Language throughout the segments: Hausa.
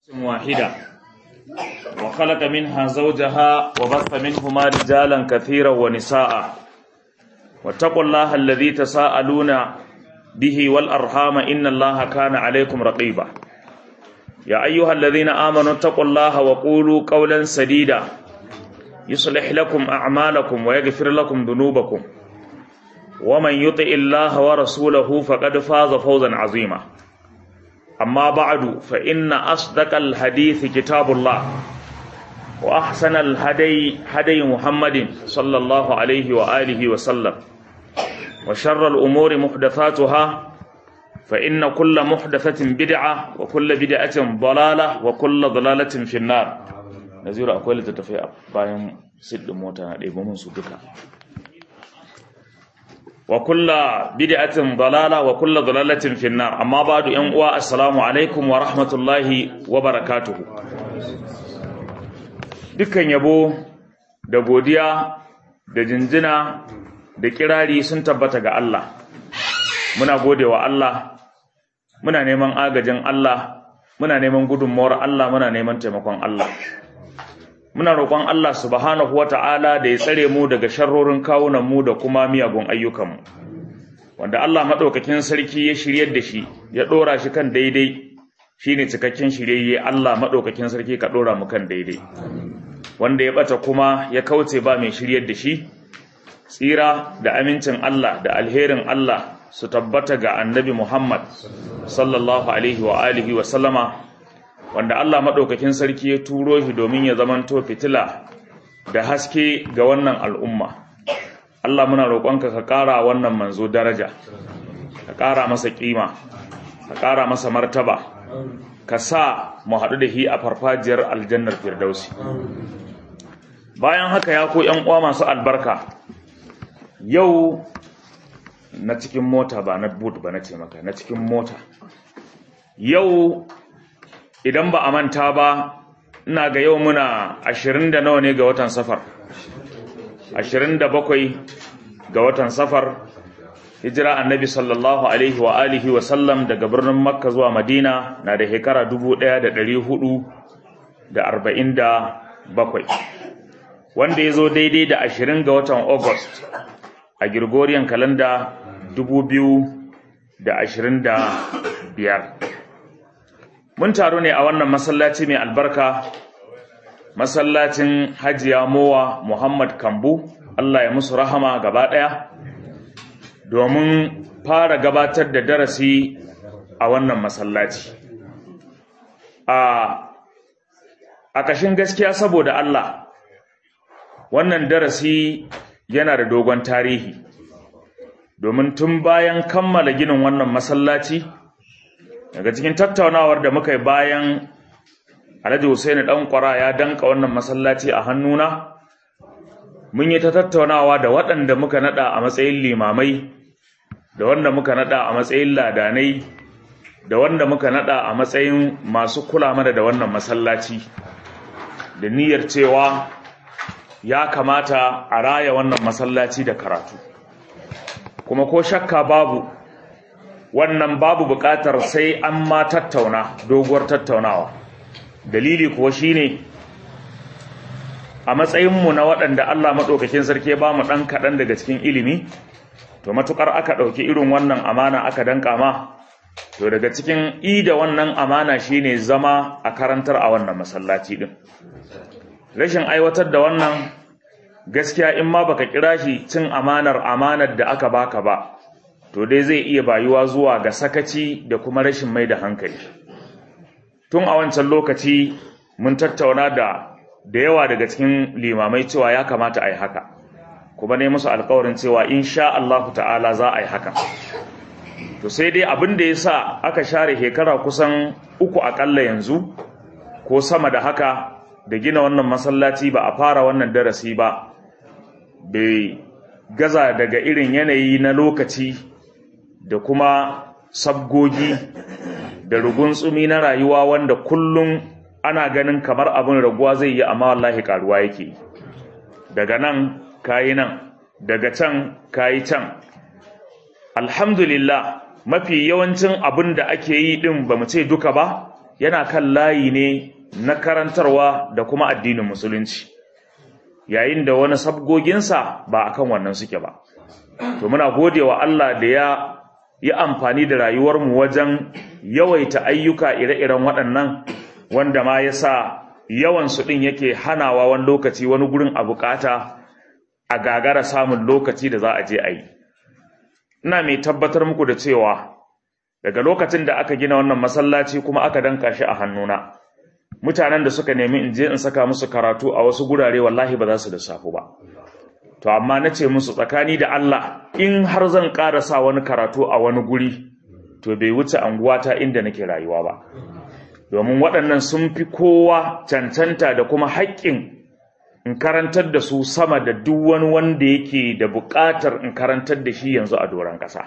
واحدة وخلق منها زوجها وبث منهما رجالا كثيرا ونساء واتقوا الله الذي تساءلون به والأرحام إن الله كان عليكم رقيبا يا أيها الذين آمنوا اتقوا الله وقولوا قولا سديدا يصلح لكم أعمالكم ويغفر لكم ذنوبكم ومن يطع الله ورسوله فقد فاز فوزا عظيما أما بعد فإن أصدق الحديث كتاب الله وأحسن الهدي هدي محمد صلى الله عليه وآله وسلم وشر الأمور محدثاتها فإن كل محدثة بدعة وكل بدعة ضلالة وكل ضلالة في النار نزير أقول تتفيع باين سد موتا ɗebo su duka wa kulla bid'atin dalala wa kulla dalalatin fi nar amma ba'du yan uwa assalamu alaikum wa rahmatullahi wa barakatuhu dukkan yabo da godiya da jinjina da kirari sun tabbata ga Allah muna godewa Allah muna neman agajin Allah muna neman gudunmawar Allah muna neman taimakon Allah muna roƙon Allah subhanahu wata'ala da ya tsare mu daga sharrorin kawunan mu da kuma miyagun ayyukanmu wanda Allah madaukakin sarki ya shiryar da shi ya dora shi kan daidai shine cikakken shiryayye Allah madaukakin sarki ka dora mu kan daidai wanda ya bata kuma ya kauce ba mai shiryar da shi tsira da amincin Allah da alherin Allah su tabbata ga annabi Muhammad sallallahu alaihi wa alihi wa sallama wanda Allah maɗaukakin sarki ya turo shi domin ya zamanto fitila da haske ga wannan al'umma. Allah muna roƙonka ka ƙara wannan manzo daraja, ka ƙara masa ƙima, ka ƙara masa martaba, ka sa mu haɗu da shi a farfajiyar aljannar firdausi. Bayan haka ya ko ‘yan uwa masu albarka, yau na cikin mota ba na boot ba na ce maka, na cikin mota. Yau idan ba a manta ba ina ga yau muna ashirin da nawa ne ga watan safar ashirin da bakwai ga watan safar hijira annabi sallallahu alaihi wa alihi wa sallam daga birnin makka zuwa madina na da shekara dubu ɗaya da ɗari hudu da arba'in da bakwai wanda ya zo daidai da ashirin ga watan august a gregorian kalanda dubu biyu da ashirin da biyar mun taru ne a wannan masallaci mai albarka masallacin hajiya mowa muhammad kambu allah ya musu rahama gaba ɗaya domin fara gabatar da darasi a wannan masallaci a ƙashin gaskiya saboda allah wannan darasi yana da dogon tarihi domin tun bayan kammala ginin wannan masallaci daga cikin tattaunawar da muka yi bayan alhaji Hussaini dan kwara ya danka wannan masallaci a hannuna mun yi ta tattaunawa da waɗanda muka nada a matsayin limamai da wanda muka nada a matsayin ladanai da wanda muka nada a matsayin masu kula mana da wannan masallaci da niyyar cewa ya kamata a raya wannan masallaci da karatu kuma ko shakka babu wannan babu buƙatar sai an ma tattauna doguwar tattaunawa dalili kuwa shine a matsayinmu na waɗanda Allah maɗaukakin sarki ba mu ɗan kaɗan daga cikin ilimi to matuƙar aka ɗauki irin wannan amana aka danƙa ma to daga cikin ida wannan amana shine zama a karantar a wannan masallaci ɗin rashin aiwatar da wannan gaskiya in ma baka kira shi cin amanar amanar da aka baka ba to dai zai iya bayuwa zuwa ga sakaci da kuma rashin mai da hankali tun a wancan lokaci mun tattauna da da yawa daga cikin limamai cewa ya kamata a yi haka kuma ne musu alkawarin cewa insha Allah ta'ala za a yi haka to sai dai abin da ya sa aka share shekara kusan uku akalla yanzu ko sama da haka da gina wannan masallaci ba a fara wannan darasi ba bai gaza daga irin yanayi na lokaci da kuma sabgogi da ruguntsumi na rayuwa wanda kullum ana ganin kamar abin raguwa zai yi amma wallahi karuwa yake daga nan kayi nan daga can kayi can alhamdulillah mafi yawancin abin da ake yi din ba mu ce duka ba yana kan layi ne na karantarwa da kuma addinin musulunci yayin da wani sabgoginsa ba akan wannan suke ba to muna gode wa Allah da ya yi amfani da rayuwarmu wajen yawaita ayyuka ire-iren waɗannan wanda ma ya sa yawansu ɗin yake hanawa wani lokaci wani gurin a bukata a gagara samun lokaci da za a je a yi ina mai tabbatar muku da cewa daga lokacin da aka gina wannan masallaci kuma aka danka shi a hannuna mutanen da suka nemi in je in saka musu karatu a wasu gurare wallahi ba za su lissafu ba to amma na ce musu tsakani da Allah in har zan ƙara sa wani karatu a wani guri to bai wuce anguwata inda nake rayuwa ba domin waɗannan sun fi kowa cancanta da kuma haƙƙin in karantar da su sama da duk wani wanda yake da buƙatar in karantar da shi yanzu a doron ƙasa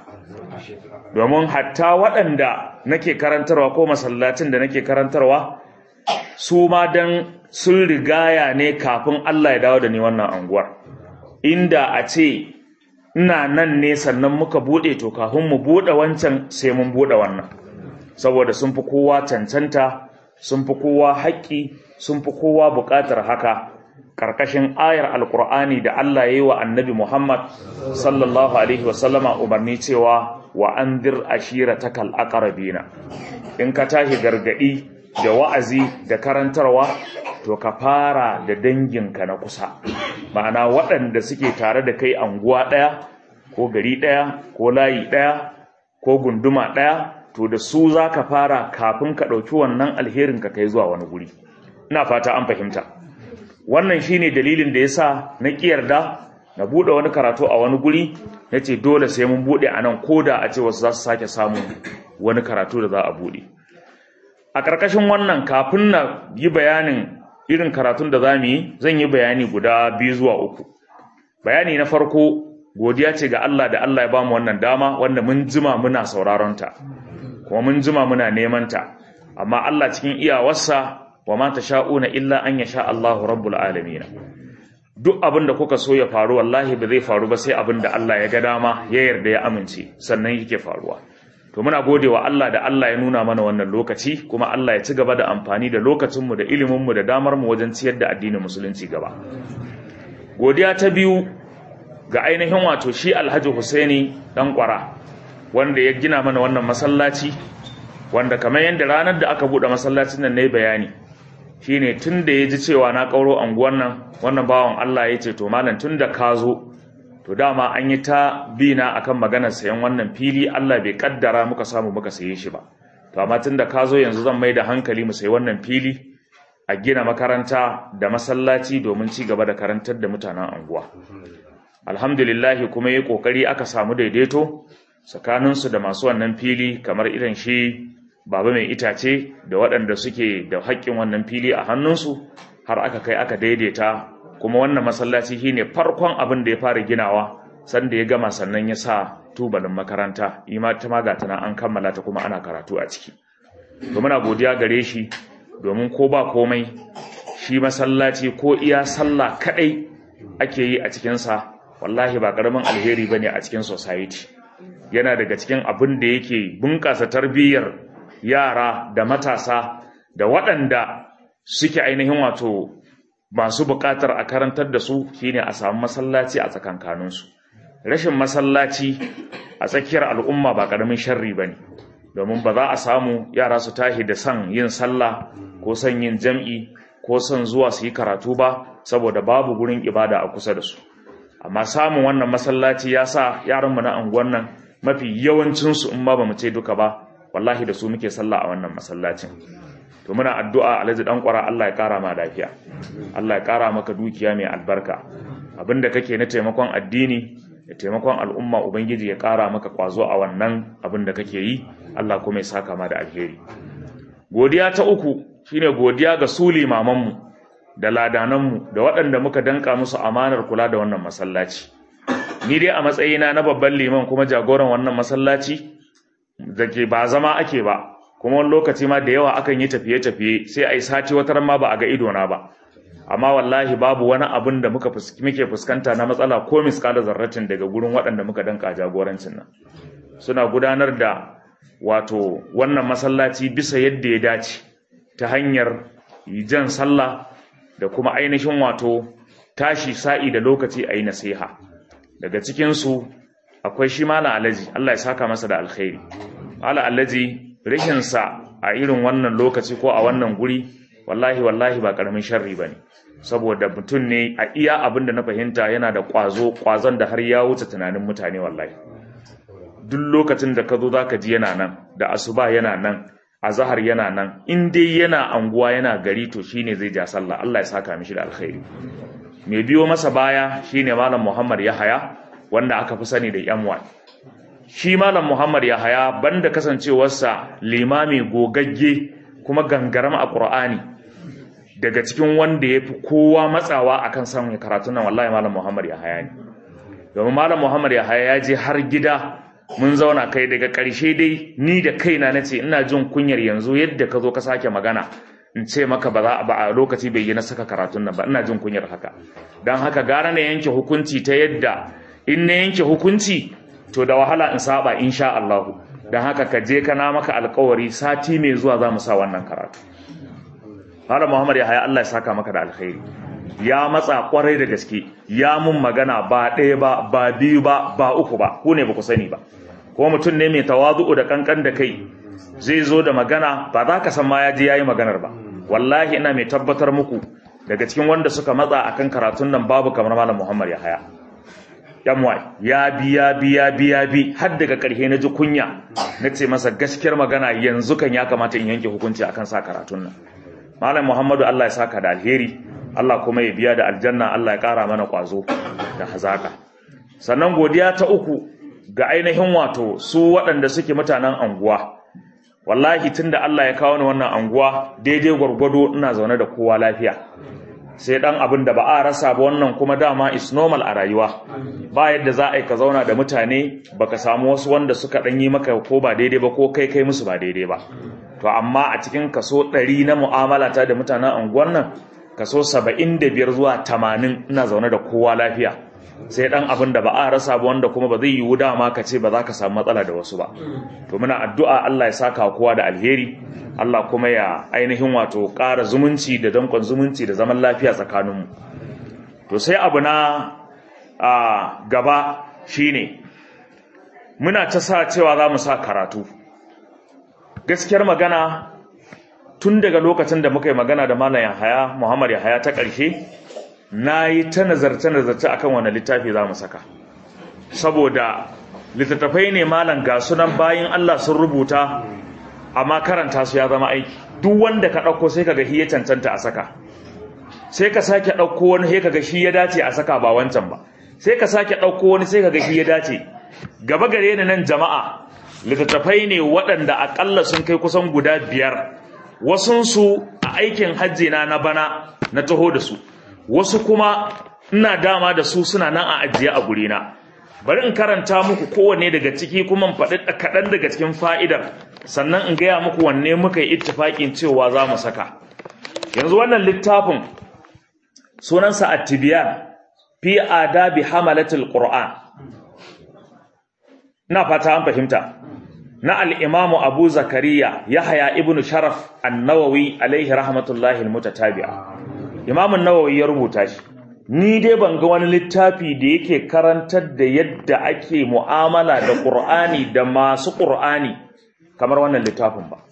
domin hatta waɗanda nake karantarwa ko masallacin da nake karantarwa su ma dan sun rigaya ne kafin Allah ya dawo da ni wannan anguwar inda a ce ina nan ne sannan muka bude to kafin mu bude wancan sai mun bude wannan saboda sun fi kowa cancanta sun fi kowa haƙƙi sun fi kowa buƙatar haka ƙarƙashin ayar alƙur'ani da Allah ya yi wa annabi Muhammad sallallahu alaihi wasallama umarni cewa wa anzir ashiratakal aqrabina in ka tashi gargadi da wa'azi da karantarwa to ka fara da danginka na kusa ma'ana waɗanda suke tare da kai anguwa ɗaya ko gari ɗaya ko layi ɗaya ko gunduma ɗaya to da su za ka fara kafin ka ɗauki wannan alherin ka kai zuwa wani guri ina fata an fahimta wannan shine dalilin da yasa na ƙiyarda na buɗe wani karatu a wani guri na ce dole sai mun buɗe a nan ko da a ce wasu za su sake samun wani karatu da za a buɗe a ƙarƙashin wannan kafin na yi bayanin irin karatun da za mu yi zan yi bayani guda biyu zuwa uku bayani na farko godiya ce ga Allah da Allah ya bamu wannan dama wanda mun jima muna sauraron ta kuma mun jima muna neman ta amma Allah cikin iyawarsa wa ma sha'una illa an yasha Allahu rabbul alamin duk abin da kuka so ya faru wallahi ba zai faru ba sai abin da Allah ya ga dama ya yarda ya amince sannan yake faruwa to muna gode wa Allah da Allah ya nuna mana wannan lokaci kuma Allah ya ci gaba da amfani da lokacinmu da iliminmu da damarmu wajen ciyar da addinin musulunci gaba godiya ta biyu ga ainihin wato shi Alhaji Husaini dan kwara wanda ya gina mana wannan masallaci wanda kamar yadda ranar da aka bude masallacin nan ne bayani shine tun da ya ji cewa na kauro anguwan nan wannan bawan Allah ya ce to malam tun da ka zo to dama an yi ta bina akan maganar sayan wannan fili Allah bai kaddara muka samu muka saye shi ba to amma tunda ka zo yanzu zan mai da hankali mu sayi wannan fili a gina makaranta da masallaci domin ci gaba da karantar da mutanen anguwa alhamdulillah kuma yi kokari aka samu daidaito tsakanin su da masu wannan fili kamar irin shi baba mai itace da waɗanda suke da haƙƙin wannan fili a hannunsu har aka kai aka daidaita kuma wannan masallaci shine farkon abin da ya fara ginawa sanda ya gama sannan ya sa tubalin makaranta ima ta maga tana an kammala ta kuma ana karatu a ciki to muna godiya gare shi domin ko ba komai shi masallaci ko iya sallah kadai ake yi a cikin sa wallahi ba karamin alheri bane a cikin society yana daga cikin abin da yake bunƙasa tarbiyyar yara da matasa da waɗanda suke ainihin wato masu buƙatar a karantar da su shine a samu masallaci a tsakankaninsu rashin masallaci a tsakiyar al'umma ba ƙaramin sharri ba ne domin ba za a samu yara su tashi da son yin sallah ko son yin jam'i ko son zuwa su yi karatu ba saboda babu gurin ibada a kusa da su amma samun wannan masallaci ya sa yaranmu na anguwan nan mafi yawancinsu in ma ba mu ce duka ba wallahi da su muke sallah a wannan masallacin to muna addu'a alhaji dan kwara Allah ya kara ma lafiya Allah ya kara maka dukiya mai albarka abinda kake na taimakon addini da taimakon al'umma ubangiji ya kara maka kwazo a wannan abin da kake yi Allah kuma ya saka ma da alheri godiya ta uku shine godiya ga su limamanmu da ladananmu da waɗanda muka danka musu amanar kula da wannan masallaci ni dai a matsayina na babban liman kuma jagoran wannan masallaci da ke ba zama ake ba kuma wani lokaci ma da yawa akan yi tafiye-tafiye sai a yi sati wata ma ba a ga idona ba amma wallahi babu wani abin da muka muke fuskanta na matsala ko miskala zarratin daga gurin waɗanda muka danka jagorancin nan suna gudanar da wato wannan masallaci bisa yadda ya dace ta hanyar jan sallah da kuma ainihin wato tashi sa'i da lokaci a yi nasiha daga cikinsu akwai shi malam alaji Allah ya saka masa da alkhairi malam alaji rikinsa a irin wannan lokaci ko a wannan guri wallahi wallahi ba karamin sharri bane saboda mutum ne a iya abin da na fahimta yana da kwazo kwazon da har ya wuce tunanin mutane wallahi duk lokacin da ka zo zaka ji yana nan da asuba yana nan azhar yana nan in dai yana anguwa yana gari to shine zai ja sallah Allah ya saka mishi da alkhairi mai biyo masa baya shine malam Muhammad Yahaya wanda aka fi sani da MY shi malam Muhammad Yahaya banda kasancewarsa limami gogagge kuma gangaram a Qur'ani daga cikin wanda ya fi kowa matsawa akan samun karatun nan wallahi malam Muhammad Yahaya ne domin malam Muhammad Yahaya ya je har gida mun zauna kai daga ƙarshe dai ni da kaina nace ina jin kunyar yanzu yadda ka zo ka sake magana in ce maka ba za ba a lokaci bai yi na saka karatun nan ba ina jin kunyar haka dan haka gara na yanke hukunci ta yadda in na yanke hukunci to da wahala in saba insha Allah dan haka ka je kana maka alƙawari sati mai zuwa za mu sa wannan karatu Malam Muhammad ya haya Allah ya saka maka da alkhairi ya matsa kwarai da gaske ya mun magana ba ɗaya ba ba biyu ba ba uku ba ku ne ba ku sani ba ko mutum ne mai tawazu'u da kankan da kai zai zo da magana ba za ka san ma ya je yayi maganar ba wallahi ina mai tabbatar muku daga cikin wanda suka matsa akan karatun nan babu kamar Malam Muhammad ya haya yanwa ya bi ya bi ya bi ya bi har daga ƙarshe na ji kunya na ce masa gaskiyar magana yanzu kan ya kamata in yanke hukunci akan sa karatun nan malam muhammadu allah ya saka da alheri allah kuma ya biya da aljanna allah ya ƙara mana ƙwazo da hazaka sannan godiya ta uku ga ainihin wato su waɗanda suke mutanen anguwa wallahi tunda allah ya kawo ni wannan anguwa daidai gwargwado ina zaune da kowa lafiya sai dan abin da ba a rasa ba wannan kuma dama is normal a rayuwa ba yadda za a yi ka zauna da mutane baka samu wasu wanda suka dan yi maka ko ba daidai ba ko kai kai musu ba daidai ba to amma a cikin kaso 100 na mu'amala ta da mutanen unguwar nan kaso 75 zuwa 80 ina zaune da kowa lafiya sai dan abin da ba a rasa ba wanda kuma ba zai yiwu dama ka ce ba za ka samu matsala da wasu ba to muna addu'a Allah ya saka kowa da alheri Allah kuma ya ainihin wato ƙara zumunci da dankon zumunci da zaman lafiya tsakaninmu to sai abu na a gaba shine muna ta sa cewa za mu sa karatu gaskiyar magana tun daga lokacin da muka yi magana da malam Yahaya Muhammad Yahaya ta ƙarshe na yi ta nazarce-nazarce akan wani littafi za mu saka saboda littattafai ne malam ga sunan bayan Allah sun rubuta amma karanta su ya zama aiki duk wanda ka ɗauko sai kaga shi ya cancanta a saka sai ka sake ɗauko wani sai kaga shi ya dace a saka ba wancan ba sai ka sake ɗauko wani sai kaga shi ya dace gaba gare ni nan jama'a littattafai ne waɗanda aƙalla sun kai kusan guda biyar wasunsu a aikin hajji na na bana na taho da su wasu kuma ina dama da su suna nan a ajiye a gurina bari in karanta muku kowanne daga ciki kuma in faɗi kaɗan daga cikin fa'idar sannan in gaya muku wanne muka yi ittifaƙin cewa za mu saka yanzu wannan littafin sunansa at-tibyan fi adabi hamalatul qur'an ina fata an fahimta na al-imamu abu zakariya yahya ibn sharaf an-nawawi alaihi rahmatullahi al-mutatabi'a imamu an-nawawi ya rubuta shi ni dai ban ga wani littafi da yake karantar da yadda ake mu'amala da qur'ani da masu qur'ani kamar wannan littafin ba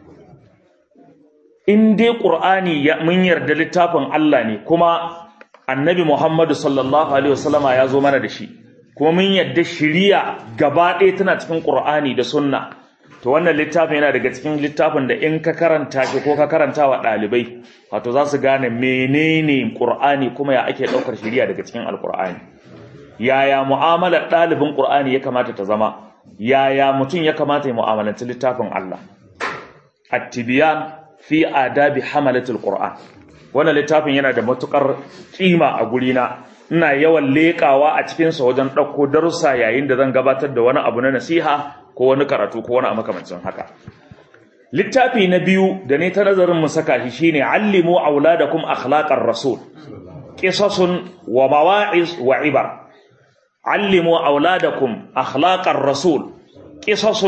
in dai qur'ani ya mun yarda littafin Allah ne kuma annabi Muhammadu sallallahu alaihi wasallama ya zo mana da shi kuma mun yarda shiriya gaba ɗaya tana cikin qur'ani da sunna to wannan littafin yana daga cikin littafin da in ka karanta shi ko ka karanta wa ɗalibai wato za su gane menene qur'ani kuma ya ake ɗaukar shiriya daga cikin alqur'ani yaya mu'amalar ɗalibin qur'ani ya kamata ta zama yaya mutum ya kamata ya mu'amalanci littafin Allah at-tibyan fi adabi hamalatul qur'an wannan littafin yana da matukar kima a gurina ina yawan lekawa a cikin sa wajen dauko darussa yayin da zan gabatar da wani abu na nasiha ko wani karatu ko wani makamancin haka littafi na biyu da ne ta nazarin mu saka shi shine allimu auladakum akhlaqar rasul qisasun wa mawa'iz wa ibar allimu auladakum akhlaqar rasul qisasun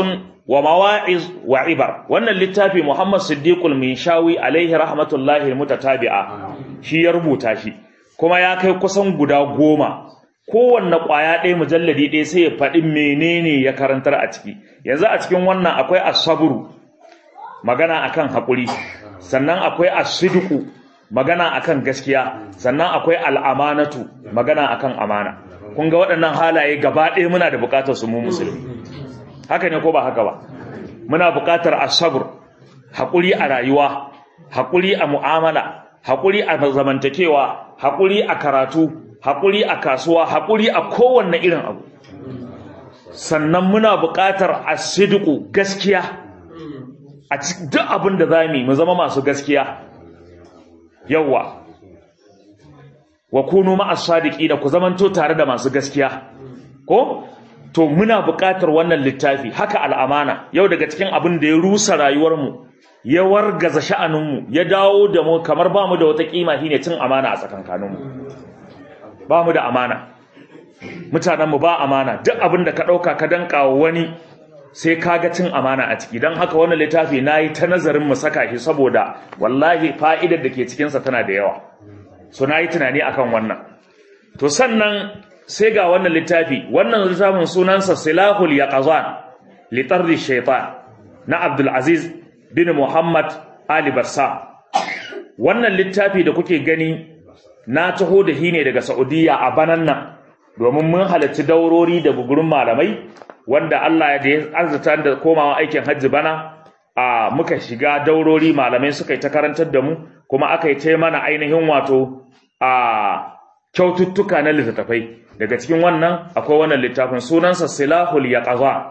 wa mawa'iz wa ibar wannan littafi Muhammad Siddiqul Minshawi alaihi rahmatullahi mutatabi'a shi ya rubuta shi kuma ya kai kusan guda goma kowanne ƙwaya ɗaya mujalladi ɗaya sai ya faɗi menene ya karantar a ciki yanzu a cikin wannan akwai asaburu magana akan haƙuri sannan akwai asidiku magana akan gaskiya sannan akwai al'amanatu magana akan amana kun ga waɗannan halaye gaba ɗaya muna da buƙatar su mu musulmi haka ne ko ba haka ba muna buƙatar asabur haƙuri a rayuwa haƙuri a mu'amala haƙuri a zamantakewa haƙuri a karatu haƙuri a kasuwa haƙuri a kowanne irin abu sannan muna buƙatar asidiku gaskiya a duk abin da za mu zama masu gaskiya yawwa wa kunu ma'as sadiqi da ku zamanto tare da masu gaskiya ko to muna buƙatar wannan littafi haka al'amana yau daga cikin abin da ya rusa rayuwarmu ya wargaza sha'aninmu ya dawo da mu kamar ba mu da wata kima shine cin amana a tsakankaninmu ba mu da amana mutanenmu ba amana duk abin da ka ɗauka ka danka wani sai ka ga cin amana a ciki don haka wannan littafi na yi ta nazarin mu saka shi saboda wallahi fa'idar da ke cikinsa tana da yawa so na yi tunani akan wannan to sannan sai ga wannan littafi wannan littafin sunansa silahul yaqazan li tardi shaytan na Abdul Aziz bin Muhammad Ali Barsa wannan littafi da kuke gani na taho da shi ne daga Saudiya a banan nan domin mun halarci daurori da gugurin malamai wanda Allah ya arzuta da komawa aikin hajji bana a muka shiga daurori malamai suka yi ta karantar da mu kuma aka yi ta mana ainihin wato a kyaututtuka na littattafai daga cikin wannan akwai wannan littafin sunansa silahul yaqaza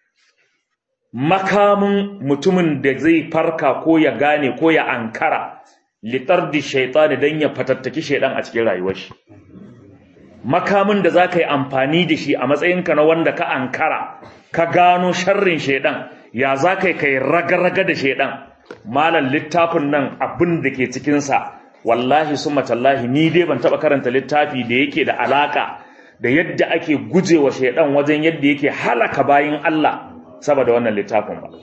makamin mutumin da zai farka ko ya gane ko ya ankara litardi shaytani dan ya fatattaki shaydan a cikin rayuwar shi makamin da zaka yi amfani da shi a matsayinka na wanda ka ankara ka gano sharrin shaydan ya zaka yi kai raga-raga da shaydan malam littafin nan abin da ke cikin sa wallahi summa tallahi ni dai ban taba karanta littafi da yake da alaka da yadda ake gujewa shaydan wajen yadda yake halaka bayin Allah saboda wannan littafin ba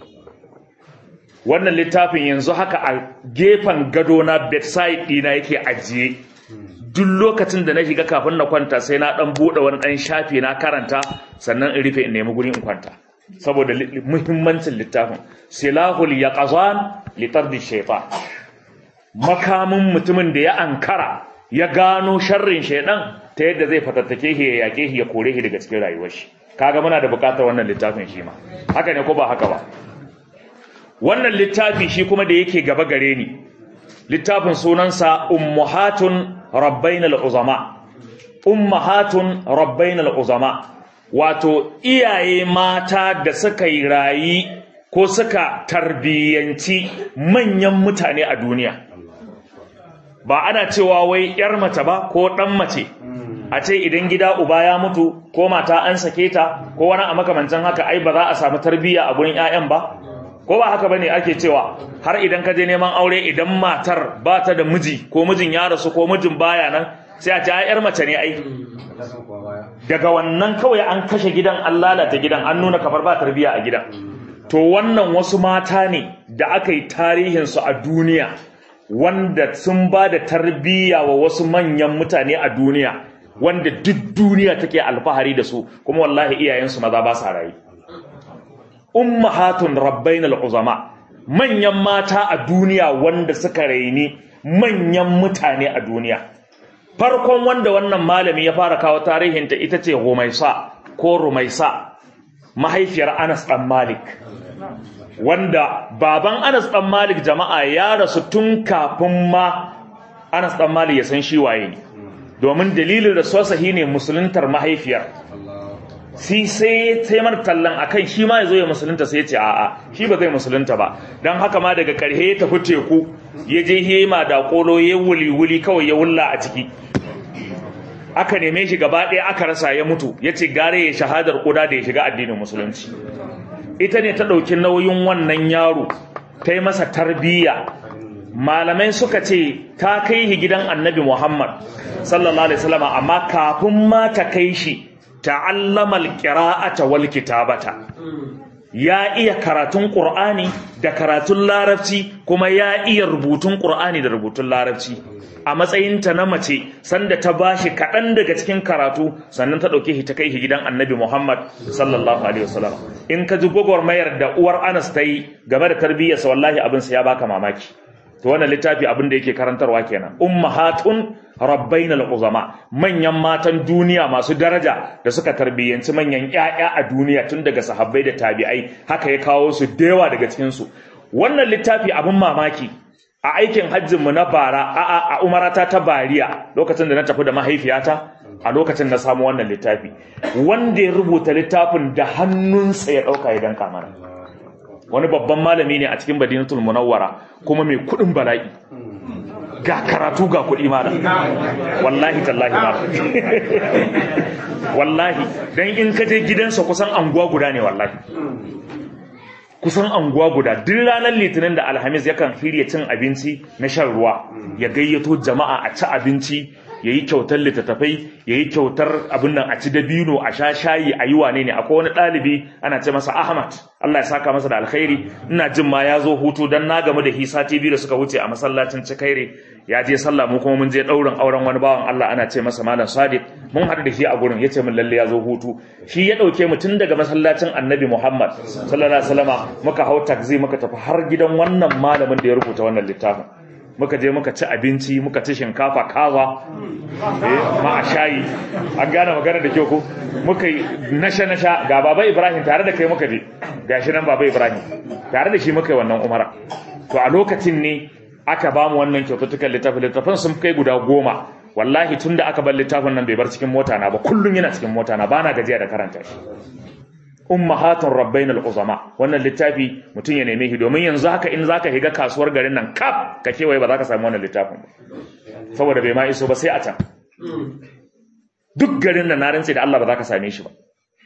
wannan littafin yanzu haka a gefen gado na bedside dina yake ajiye duk lokacin da na shiga kafin na kwanta sai na dan bude wani dan shafi na karanta sannan in rufe in nemi guri in kwanta saboda muhimmancin littafin silahul yaqazan litardi shaytan makamin mutumin da ya ankara ya gano sharrin shaydan ta yadda zai fatattake shi ya yake shi ya kore shi daga cikin rayuwar shi kaga muna da bukatar wannan littafin shi ma haka ne ko ba haka ba wannan littafi shi kuma da yake gaba gare ni littafin sunansa ummahatun rabbainal uzama ummahatun rabbainal uzama wato iyaye mata da suka yi rayi ko suka tarbiyyanci manyan mutane a duniya ba ana cewa wai yar mace ba ko dan mace a ce idan gida uba ya mutu ko mata an sake ta ko wani a makamancin haka ai ba za a samu tarbiyya a gurin 'ya'yan ba ko ba haka bane ake cewa har idan ka je neman aure idan matar ba ta da miji ko mijin ya rasu ko mijin baya nan sai a ce ai yar mace ne ai daga wannan kawai an kashe gidan an lalata gidan an nuna kamar ba tarbiyya a gidan to wannan wasu mata ne da aka yi tarihin su a duniya wanda sun ba da tarbiyya wa wasu manyan mutane a duniya wanda duk duniya take alfahari da su kuma wallahi iyayensu maza ba sa rayu ummahatun rabbainal uzama manyan mata a duniya wanda suka raini manyan mutane a duniya farkon wanda wannan malami ya fara kawo tarihinta ita ce Rumaisa ko Rumaisa mahaifiyar Anas dan Malik wanda baban Anas dan Malik jama'a ya rasu tun kafin ma Anas dan Malik ya san shi waye ne domin dalilin rasuwarsa shine musuluntar mahaifiyar si sai sai mar tallan akan shi ma yazo ya musulunta sai ya ce a'a shi ba zai musulunta ba dan haka ma daga karhe ya tafi teku ya je hema da kolo ya wuli wuli kawai ya wulla a ciki aka neme shi gaba ɗaya aka rasa ya mutu ya ce gare ya shahadar kuda da ya shiga addinin musulunci ita ne ta ɗauki nauyin wannan yaro ta yi masa tarbiyya malamai suka ce ta kai shi gidan annabi muhammad sallallahu alaihi wasallam amma kafin ma ta kai shi ta'allama alqira'ata wal kitabata ya iya karatun Qur'ani da karatun Larabci kuma ya iya rubutun Qur'ani da rubutun Larabci a matsayinta na mace sanda ta bashi kaɗan daga cikin karatu sannan ta ɗauke shi ta kai shi gidan Annabi Muhammad sallallahu alaihi wasallam in ka ji gwagwarmayar da uwar Anas ta yi game da tarbiyyarsa wallahi abin sa ya baka mamaki to wannan littafi abin da yake karantarwa kenan ummahatun rabbainal uzama manyan matan duniya masu daraja da suka tarbiyyanci manyan ƴaƴa a duniya tun daga sahabbai da tabi'ai haka ya kawo su dewa daga cikin su wannan littafi abin mamaki a aikin hajjin mu na bara a a, a umarata ta bariya lokacin da na tafi da mahaifiyata a lokacin na samu wannan littafi wanda ya rubuta littafin da hannunsa ya dauka ya danka mana wani babban malami ne a cikin Madinatul Munawwara kuma mai kudin bala'i ga karatu ga kuɗi mana wallahi tallahi ma wallahi dan in ka je gidansa kusan anguwa guda ne wallahi kusan anguwa guda duk ranar litinin da alhamis yakan hirya cin abinci na shan ruwa ya gayyato jama'a a ci abinci ya yi kyautar littattafai ya yi kyautar abin nan a ci dabino a sha shayi a yi wane ne akwai wani ɗalibi ana ce masa ahmad allah ya saka masa da alkhairi ina jin ma ya zo hutu don na gamu da hisa tv da suka wuce a masallacin cikaire ya je sallah mu kuma mun je ɗaurin auren wani bawan allah ana ce masa malam sadiq mun haɗu da shi a gurin ya ce min lalle ya zo hutu shi ya ɗauke mu tun daga masallacin annabi muhammad sallallahu alaihi wasallama muka hau takzi muka tafi har gidan wannan malamin da ya rubuta wannan littafin muka je muka ci abinci muka ci shinkafa kaza eh ma a shayi an gane magana da kyau ko muka yi nasha nasha ga baba ibrahim tare da kai muka je gashi nan baba ibrahim tare da shi muka yi wannan umara to a lokacin ne aka ba mu wannan kyaututtukan littafin littafin sun kai guda goma wallahi tun da aka bar littafin nan bai bar cikin mota na ba kullum yana cikin mota na bana gajiya da karanta shi ummahatun rabbainal uzama wannan littafi mutum ya neme shi domin yanzu haka in zaka higa kasuwar garin nan kaf ka kewaye ba za ka samu wannan littafin ba saboda bai ma iso ba sai a can duk garin nan na rantse da Allah ba za ka same shi ba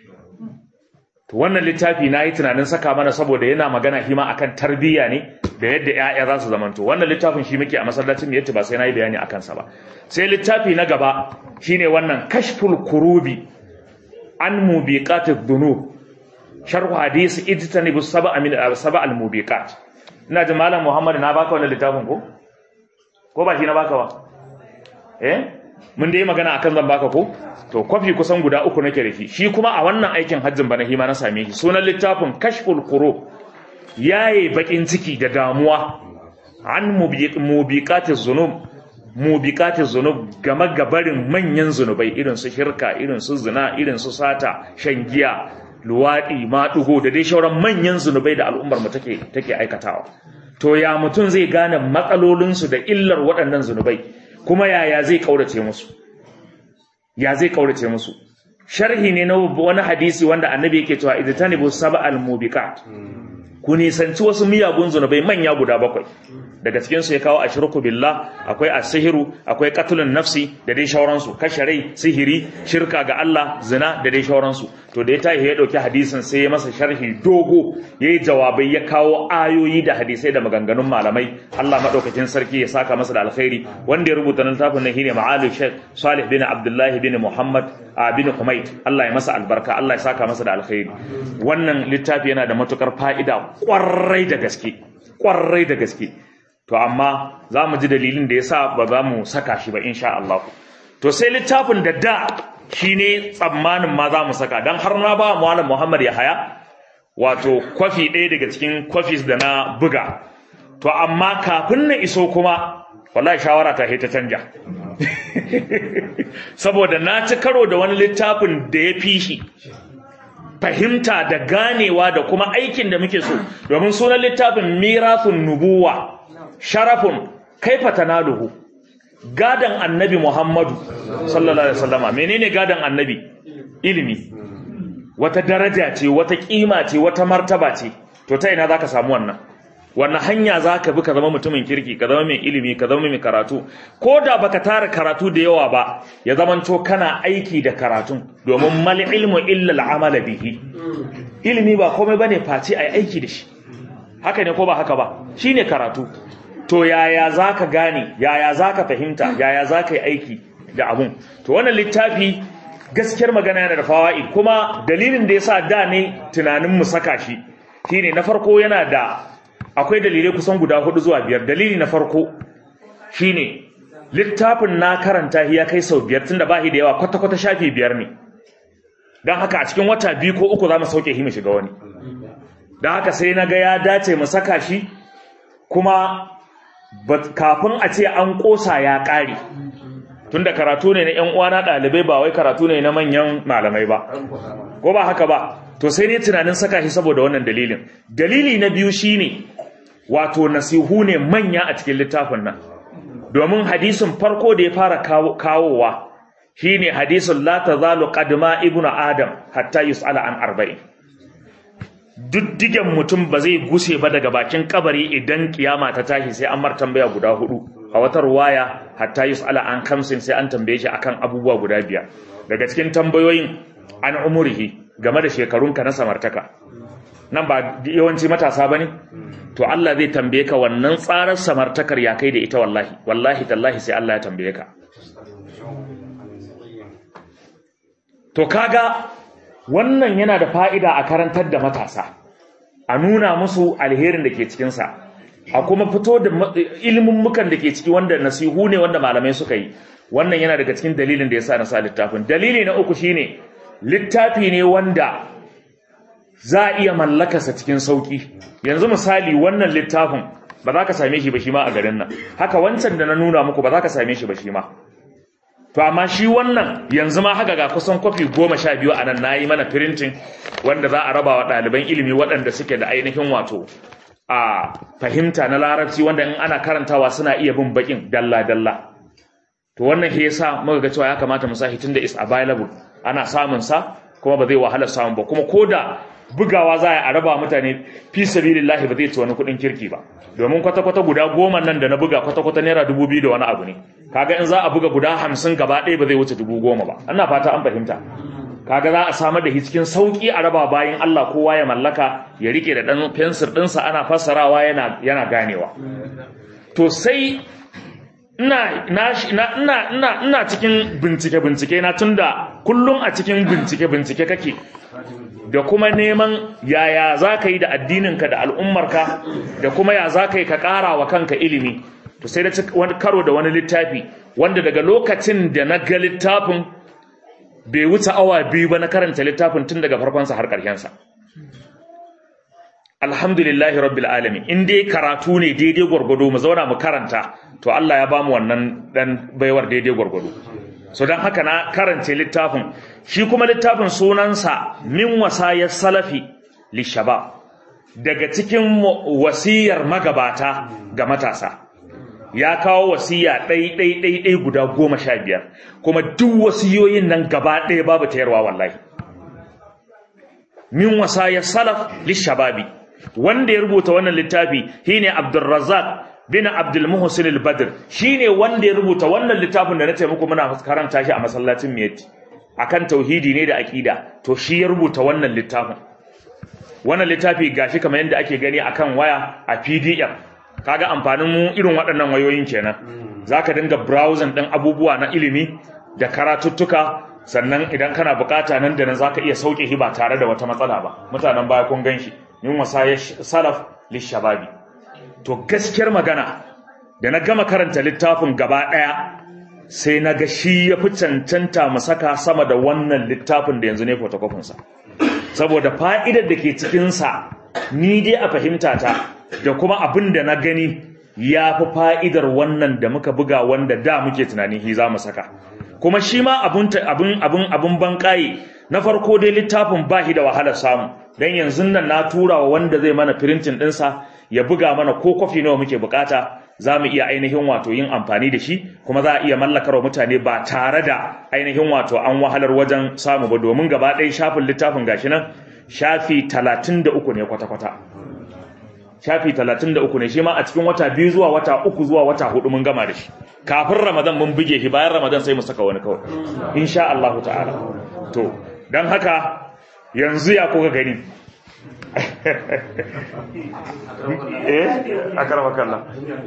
to wannan littafi na yi tunanin saka mana saboda yana magana hima akan tarbiyya ne da yadda ƴaƴa za su zamanto wannan littafin shi muke a masallacin yadda ba sai na yi bayani akan sa ba sai littafi na gaba shine wannan kashful kurubi an mubiqatid dhunub sharh hadisi ijtanibu sab'a min sab'a al-mubiqat ina ji malam Muhammad na baka wannan littafin ko ko ba shi na baka ba eh mun dai magana akan zan baka ko to kwafi kusan guda uku nake da shi shi kuma a wannan aikin hajjin bana hima na same shi sunan littafin kashful qurub yaye bakin ciki da damuwa an mubiqatiz zunub mubiqatiz zunub game gabarin manyan zunubai irin su shirka irin su zina irin su sata shan giya luwaɗi maɗugo da dai shauran manyan zunubai da al'ummar mu take take aikatawa to ya mutum zai gane matsalolinsu da illar waɗannan zunubai kuma yaya zai kaurace musu ya zai kaurace musu sharhi ne na wani hadisi wanda annabi yake cewa idtanibu sab'al mubiqat ku nisanci wasu miyagun zunubai manya guda bakwai daga cikin su ya kawo ashirku billah akwai as-sihru akwai qatlun nafsi da dai shauransu kashe rai sihiri shirka ga Allah zina da dai shauransu to da ya tashi ya dauki hadisin sai ya masa sharhi dogo yayi jawabai ya kawo ayoyi da hadisai da maganganun malamai Allah madaukakin sarki ya saka masa da alkhairi wanda ya rubuta littafin nan shine Ma'ali Sheikh Salih bin Abdullah bin Muhammad bin Humayd Allah ya masa albarka Allah ya saka masa da alkhairi wannan littafi yana da matukar fa'ida kwarai da gaske kwarai da gaske to amma za mu ji dalilin da ya sa ba za mu saka shi ba insha Allah to sai littafin da da shi ne tsammanin ma za mu saka don har na ba malam Muhammad ya haya wato kwafi ɗaya daga cikin kwafis da na buga to amma kafin na iso kuma wallahi shawara ta ta canja saboda na ci karo da wani littafin da ya fi shi fahimta da ganewa da kuma aikin da muke so domin sunan littafin mirathun nubuwa sharafun kaifa tanaluhu gadan annabi Muhammadu sallallahu alaihi wasallama menene gadan annabi ilimi wata daraja ce wata kima ce wata martaba ce to ta ina zaka samu wannan wannan hanya zaka bi ka zama mutumin kirki ka zama mai ilimi ka zama mai karatu ko da baka tara karatu da yawa ba ya zamanto kana aiki da karatun domin mal ilmu illa al'amala bihi ilimi ba komai bane face ai aiki da shi haka ne ko ba haka ba shine karatu to yaya za ka gane yaya za ka fahimta yaya za ka yi aiki da abun to wannan littafi gaskiyar magana yana da fawa'i kuma dalilin da ya sa da ne tunanin mu saka shi shine na farko yana da akwai dalilai kusan guda hudu zuwa biyar dalili na farko shine littafin na karanta ya kai sau biyar tunda bahi da yawa kwata-kwata shafi biyar ne don haka a cikin wata biyu ko uku za mu sauke shi mu shiga wani don haka sai na ga ya dace mu saka shi kuma kafin a ce an kosa ya ƙare tunda karatu ne na ƴan uwana ɗalibai ba wai karatu ne na manyan malamai ba ko ba haka ba to sai ne tunanin saka shi saboda wannan dalilin dalili na biyu shine wato nasihu ne manya a cikin littafin nan domin hadisin farko da ya fara kawowa shine hadisin la tazalu qadma ibnu adam hatta yus'ala an arba'in diddigen mutum ba zai guse ba daga bakin kabari idan kiyama ta tashi sai an mar tambaya guda hudu a wata ruwaya hatta yus'ala an kamsin sai an tambaye shi akan abubuwa guda biyar daga cikin tambayoyin an umurihi game da shekarunka na samartaka nan ba yawanci matasa bane to Allah zai tambaye ka wannan tsarar samartakar ya kai da ita wallahi wallahi tallahi sai Allah ya tambaye ka to kaga wannan yana da fa'ida a karantar da matasa a nuna musu alherin da ke cikinsa a kuma fito da ilmummukan da ke ciki wanda nasihu ne wanda malamai suka yi wannan yana daga cikin dalilin da ya sa na sa littafin dalili na uku shine littafi ne wanda za a iya mallakarsa cikin sauki yanzu misali wannan littafin ba za ka same shi ba shi ma a garin nan haka wancan da na nuna muku ba za ka same shi ba shi ma to amma shi wannan yanzu ma haka ga kusan kwafi goma sha biyu a nan na yi mana firintin wanda za a raba wa ɗaliban ilimi waɗanda suke da ainihin wato a fahimta na larabci wanda in ana karantawa suna iya bin bakin dalla-dalla to wannan shi yasa muka ga cewa ya kamata mu sahi tunda is available ana samun sa kuma ba zai wahala samun ba kuma koda bugawa za a raba mutane fi sabilillahi ba zai ci wani kuɗin kirki ba domin kwata-kwata guda goma nan da na buga kwata-kwata naira dubu biyu da wani abu ne kaga in za a buga guda hamsin gaba ɗaya ba zai wuce dubu goma ba ana fata an fahimta kaga za a samar da shi cikin sauki a raba bayan Allah kowa ya mallaka ya rike da ɗan fensir ɗinsa ana fassarawa yana yana ganewa to sai ina ina ina ina cikin bincike bincike na tunda kullum a cikin bincike bincike kake da kuma neman yaya za ka yi da addininka da al'ummarka da kuma ya za ka yi ka ƙara wa kanka ilimi to sai da wani karo da wani littafi wanda daga lokacin da na ga littafin bai wuce awa biyu ba na karanta littafin tun daga farkonsa har ƙarshensa alhamdulillahi rabbil alamin in dai karatu ne daidai gwargwado mu zauna mu karanta to Allah ya bamu wannan dan baiwar daidai gwargwado so don haka na karance littafin shi kuma littafin sunansa min wasayar salafi lishabab daga cikin wasiyar magabata ga matasa ya kawo wasiya ɗai ɗai ɗai ɗai guda goma sha biyar kuma duk wasiyoyin nan gaba ɗaya babu tayarwa wallahi min wasayar salaf lishababi wanda ya rubuta wannan littafi shine Abdulrazzaq bin Abdul Muhsin al-Badr shine wanda ya rubuta wannan littafin da na ce muku muna karanta shi a masallacin Miyati akan tauhidi ne da aqida to shi ya rubuta wannan littafin wannan littafi gashi kamar yadda ake gani akan waya a PDF kaga amfanin mu irin waɗannan wayoyin kenan zaka dinga browsing ɗin abubuwa na ilimi da karatuttuka sannan idan kana bukata nan da nan zaka iya sauke shi ba tare da wata matsala ba mutanen baya kun ganshi min wasaya salaf lishababi to gaskiyar magana da na gama karanta littafin gaba ɗaya sai na ga shi ya fi cancanta mu saka sama da wannan littafin da yanzu ne fotokofinsa saboda fa'idar da ke cikinsa ni dai a fahimta ta da kuma abin da na gani ya fi fa'idar wannan da muka buga wanda da muke tunanin hi za mu saka kuma shi ma abin abin banƙaye na farko dai littafin ba shi da wahalar samu don yanzu nan na tura wa wanda zai mana firintin ɗinsa ya buga mana ko kwafi nawa muke bukata za mu iya ainihin wato yin amfani da shi kuma za a iya mallakar mutane ba tare da ainihin wato an wahalar wajen samu ba domin gaba ɗaya shafin littafin gashi nan shafi talatin da uku ne kwata-kwata shafi talatin da uku ne shi ma a cikin wata biyu zuwa wata uku zuwa wata hudu mun gama da shi kafin ramadan mun buge shi bayan ramadan sai mu saka wani kawai insha Allah ta'ala to don haka yanzu ya kuka gani eh a karfa kalla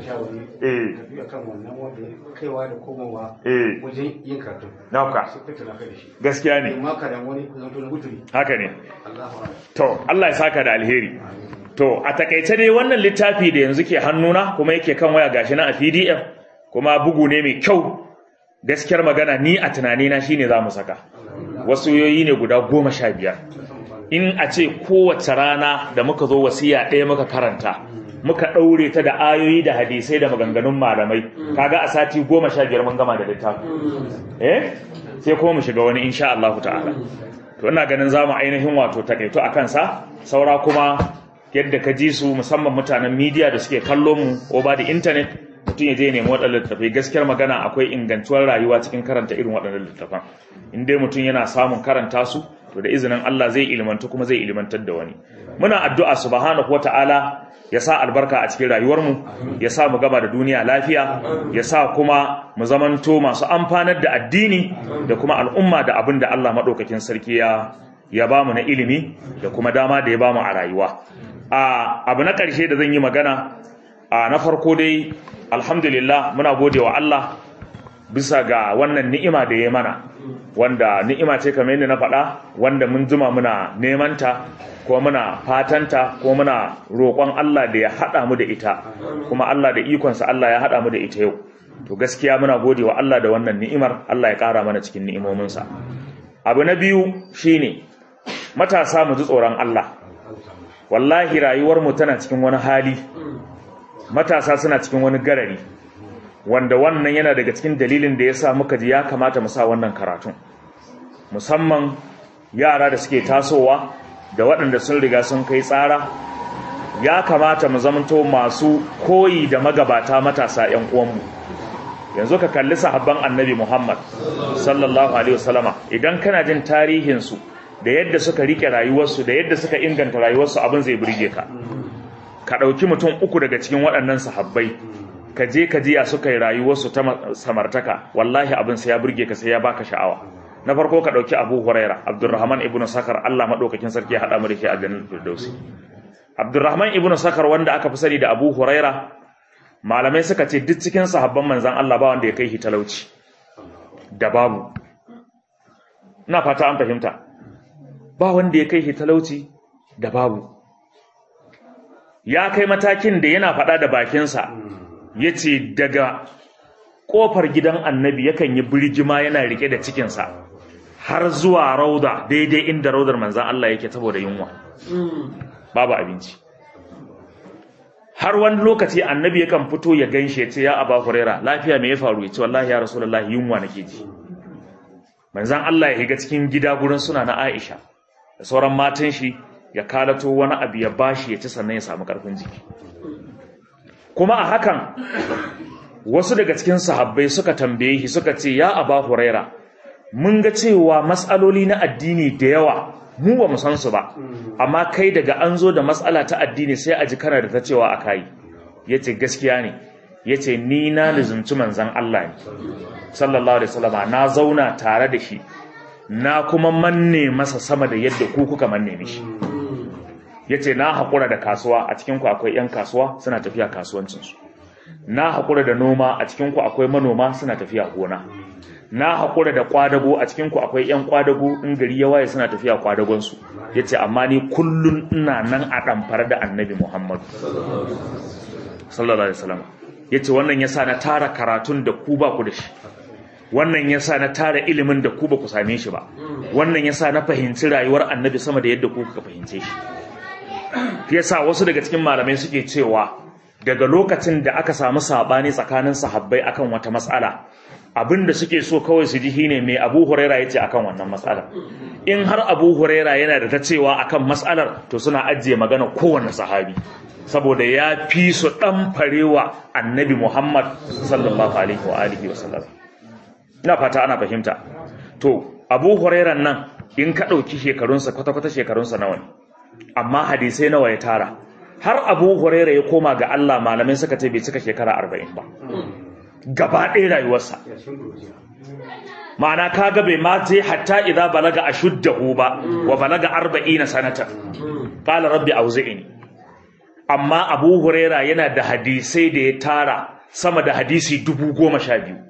eh kan wannan wanda kaiwa da komowa eh wajen yin karatu nauka sai ka tana kai da shi gaskiya ne amma ka da wani zanto na guturi haka ne Allahu akbar to Allah ya saka da alheri to a takaice dai wannan littafi da yanzu ke hannuna kuma yake kan waya gashi na a PDF kuma bugu ne mai kyau gaskiyar magana ni a tunanina shine za mu saka wasu yoyi ne guda goma sha biyar in a ce kowace rana da muka zo wasiya ɗaya muka karanta muka ɗaure ta da ayoyi da hadisai da maganganun malamai kaga a sati goma sha biyar mun gama da littafi eh sai kuma mu shiga wani insha Allah ta'ala to ina ganin zamu ainihin wato takaito a kansa saura kuma yadda ka ji su musamman mutanen media da suke kallon mu over the internet mutum ya je ya nemi waɗannan littattafai gaskiyar magana akwai ingantuwar rayuwa cikin karanta irin waɗannan littattafan in dai mutum yana samun karanta su to da izinin Allah zai ilmantu kuma zai ilmantar da wani muna addu'a subhanahu wata'ala ya sa albarka a cikin rayuwarmu ya sa mu gaba da duniya lafiya ya sa kuma mu zamanto masu amfanar da addini da kuma al'umma da abin da Allah maɗaukakin sarki ya ya ba mu na ilimi da kuma dama da ya ba mu a rayuwa a abu na ƙarshe da zan yi magana a na farko dai alhamdulillah muna gode wa Allah bisa ga wannan ni'ima da ya mana wanda ni'ima ce kamar yadda na faɗa wanda mun jima muna nemanta ko muna fatanta ko muna roƙon Allah da ya haɗa mu da ita kuma Allah da ikonsa Allah ya haɗa mu da ita yau to gaskiya muna gode wa Allah da wannan ni'imar Allah ya ƙara mana cikin ni'imominsa abu na biyu shine matasa mu ji tsoron Allah wallahi rayuwar mu tana cikin wani hali matasa suna cikin wani garari wanda wannan yana daga cikin dalilin da ya sa muka ji ya kamata mu sa wannan karatun musamman yara da suke tasowa da waɗanda sun riga sun kai tsara ya kamata mu zamanto masu koyi da magabata matasa 'yan uwanmu yanzu ka kalli sahabban annabi Muhammad sallallahu alaihi wasallama idan kana jin tarihinsu da yadda suka rike rayuwarsu da yadda suka inganta rayuwarsu abin zai burge ka ka ɗauki mutum uku daga cikin waɗannan sahabbai ka je ka jiya suka yi rayuwarsu ta samartaka wallahi abin sai ya burge ka sai ya baka sha'awa na farko ka ɗauki abu huraira abdurrahman ibnu sakar allah maɗaukakin sarki ya haɗa mu da ke a jannar firdausi abdurrahman ibnu sakar wanda aka fi sani da abu huraira malamai suka ce duk cikin sahabban manzan allah ba wanda ya kai shi talauci da babu ina fata an fahimta ba wanda ya kai shi talauci da babu ya kai matakin da yana faɗa da bakinsa ya ce daga ƙofar gidan annabi yakan yi birgima yana rike da cikinsa har zuwa rauda daidai inda raudar manzan Allah yake saboda yunwa babu abinci har wani lokaci annabi yakan fito ya ganshe ce ya aba huraira lafiya me ya faru ya ce wallahi ya rasulullahi yunwa nake ji manzan Allah ya higa cikin gida gurin suna na Aisha da sauran matan shi ya kalato wani abu ya bashi ya ci sannan ya samu karfin jiki kuma a hakan wasu daga cikin sahabbai suka tambaye shi suka ce ya aba huraira mun ga cewa matsaloli na addini da yawa mu ba mu san su ba amma kai daga an zo da matsala ta addini sai a ji kana da ta cewa a kai yace gaskiya ne yace ni na lizumci manzon Allah ne sallallahu alaihi wasallam na zauna tare da shi na kuma manne masa sama da yadda ku kuka manne mishi yace na hakura da kasuwa a cikin ku akwai yan kasuwa suna tafiya kasuwancin su na hakura da noma a cikin ku akwai manoma suna tafiya gona na hakura da kwadago a cikin ku akwai yan kwadago in gari ya waye suna tafiya kwadagon su yace amma ni kullun ina nan a damfar da annabi Muhammad sallallahu alaihi wasallam yace wannan yasa na tara karatun da ku ba ku da shi wannan yasa na tara ilimin da ku ba ku same shi ba wannan yasa na fahimci rayuwar annabi sama da yadda ku kuka fahimce shi yasa wasu daga cikin malamai suke cewa daga lokacin da aka samu sabani tsakanin sahabbai akan wata mas'ala abinda suke so kawai su ji shine mai Abu Huraira yace akan wannan mas'alar in har Abu Huraira yana da ta cewa akan mas'alar to suna ajiye magana kowanne sahabi saboda ya fi su dan farewa annabi Muhammad sallallahu alaihi wa alihi wa sallam ina fata ana fahimta to Abu Huraira nan in ka dauki shekarunsa kwata-kwata shekarunsa nawa ne amma hadisai nawa ya tara har abu huraira ya koma ga Allah malamai suka ce bai cika shekara arba'in ba gaba ɗaya rayuwarsa ma'ana kaga bai ma je hatta idza balaga ashuddahu ba wa balaga arba'ina sanata qala rabbi auzi'ni amma abu huraira yana da hadisai da ya tara sama da hadisi dubu goma sha biyu